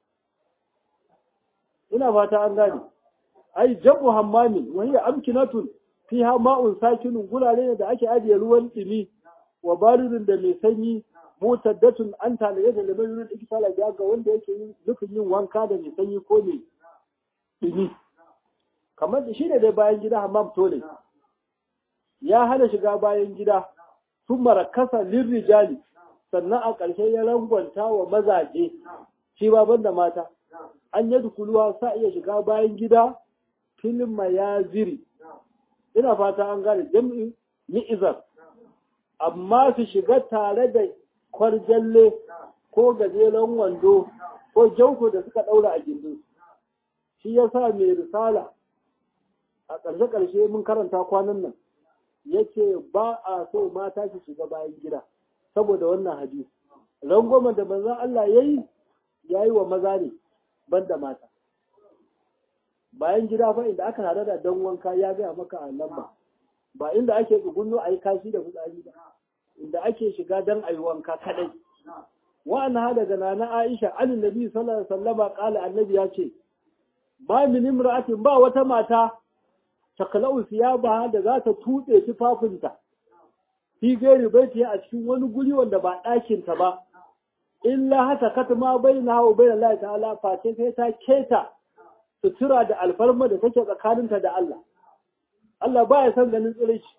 ina fata an gane ai jabu hammami wa hiya amkinatun fiha ma'un sakinun gurare ne da ake ajiye ruwan dumi wa baridun da mai sanyi mutaddatun an talaye da lamar yurin ikisala ga ga wanda yake yin nufin yin wanka da mai sanyi ko mai dumi kamar da shi ne dai bayan gida hammam tole ya hana shiga bayan gida sun marakasa lirrijali sannan a ƙarshe ya rangwanta wa mazaje shi ba banda mata an yi dukuluwa sa iya shiga bayan gida filin mayaziri ina fata an gane jam'in mi'izar amma su shiga tare da kwarjalle ko gajeren wando ko jauto da suka ɗaura a gindin shi ya sa mai risala a ƙarshe-ƙarshe mun karanta kwanan nan yake ba a so mata su shiga bayan gida saboda wannan hadisi rangwamen da manzon Allah ya yi ya yi wa maza ne banda mata bayan gida fa inda aka hada da don wanka ya gaya maka a lamba ba inda ake tsugunno a yi kashi da fitsari ba inda ake shiga don a yi wanka kadai wa'an ha daga nana Aisha an nabi sallallahu alaihi wasallama kala annabi ya ce ba min imra'atin ba wata mata takalau ba da za ta tutse tufafinta fi gairi baiti a cikin wani guri wanda ba ɗakinta ba illa hata katma baina hawa baina Allah ta'ala face sai ta keta sutura da alfarma da take tsakaninta da Allah Allah ba ya san ganin tsirici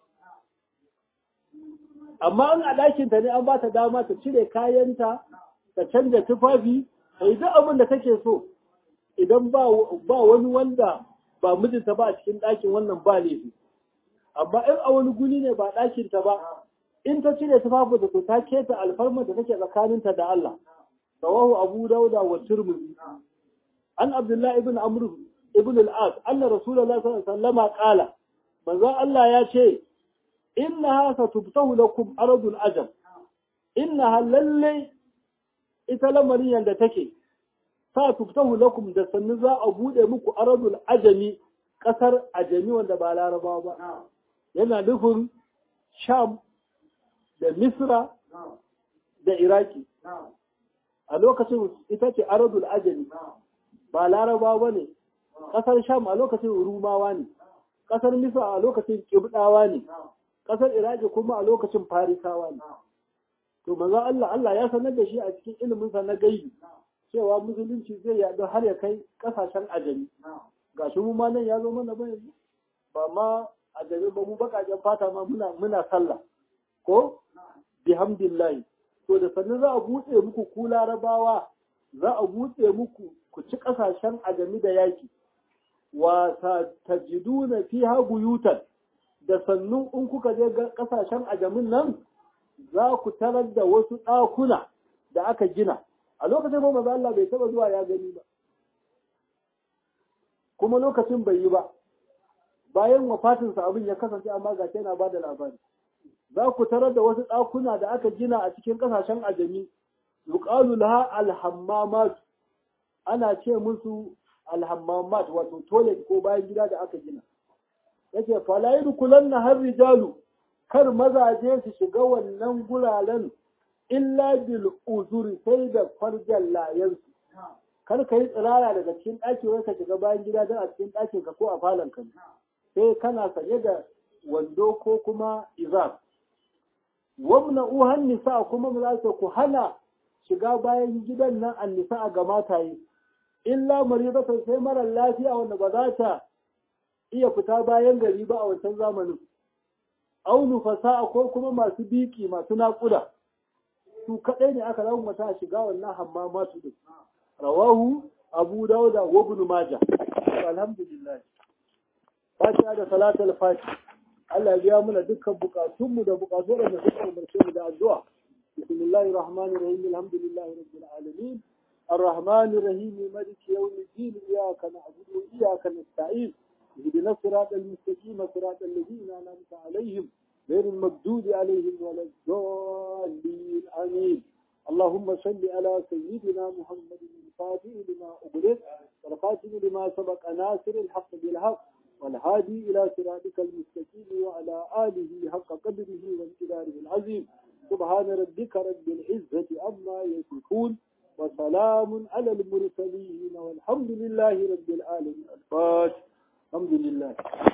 amma in a ɗakinta ne an ba ta dama ta cire kayanta ta canja tufafi ta yi duk abin da take so idan ba wani wanda ba mijinta ba a cikin ɗakin wannan ba laifi amma in a wani guri ne ba ɗakinta ba in ta cire tufafi da to ta keta alfarma da take tsakaninta da Allah rawahu abu dauda wa tirmidhi an abdullah ibn amr ibn al-as anna rasulullah sallallahu alaihi wasallam qala manzo Allah ya ce innaha satubtahu lakum aradul ajam innaha lalle ita lamarin yanda take sa tuftahu lakum da sannu za a bude muku aradul ajami kasar ajami wanda ba larabawa ba yana nufin sham da misra da iraki a lokacin ita ce aradul ajami ba larabawa ba ne kasar sham a lokacin rumawa ne kasar misra a lokacin kibdawa ne kasar iraki kuma a lokacin farisawa ne to manzo Allah Allah ya sanar da shi a cikin ilimin sa na gaibi cewa musulunci zai yaɗu har ya kai ƙasashen ajami ga shi mu ma nan ya zo mana ba yanzu ba ma ajami ba mu baƙaƙen fata ma muna muna sallah ko bihamdillahi to da sannan za a buɗe muku ku larabawa za a buɗe muku ku ci ƙasashen ajami da yaki wa tajiduna fiha buyutan da sannu in kuka je ƙasashen ajamin nan za ku tarar da wasu ɗakuna da aka gina a lokacin ba maza Allah bai taba zuwa ya gani ba kuma lokacin bai yi ba bayan wafatinsa abin ya kasance amma ga yana ba da labari za ku tarar da wasu ɗakuna da aka gina a cikin ƙasashen ajami yuqalu laha alhammamat ana ce musu alhammamat wato toilet ko bayan gida da aka gina yace fala yadkhulanna har rijalu kar mazaje su shiga wannan guraren illa bil uzuri sai da farjan layansu kar ka yi tsirara daga cikin ɗaki wai ka shiga bayan gida don a cikin ɗakin ka ko a falon ka sai kana sanye da wando ko kuma izar wamna uhan nisa kuma mu za ku hana shiga bayan gidan nan an nisa ga mataye illa maridatan sai mara lafiya wanda ba za ta iya fita bayan gari ba a wancan zamanin aunu fasa'a ko kuma masu biki masu naƙuda su kaɗai ne aka zama mata shiga wannan hammamatu din rawahu abu dauda wa ibn maja alhamdulillah fatiha da salatul fati Allah ya biya muna dukkan bukatun mu da bukatu da suka umarce mu da addu'a bismillahir rahmanir rahim alhamdulillahi rabbil alamin الرحمن الرحيم مالك يوم الدين إياك نعبد وإياك نستعين اهدنا الصراط المستقيم صراط الذين أنعمت عليهم غير المردود عليهم ولا الضالين آمين اللهم صل على سيدنا محمد الفاتح لما أغلق والخاتم لما سبق ناصر الحق بالحق والهادي إلى صراطك المستقيم وعلى آله حق قدره وامتداره العظيم سبحان ربك رب العزة عما يصفون وسلام على المرسلين والحمد لله رب العالمين الفاتح الحمد لله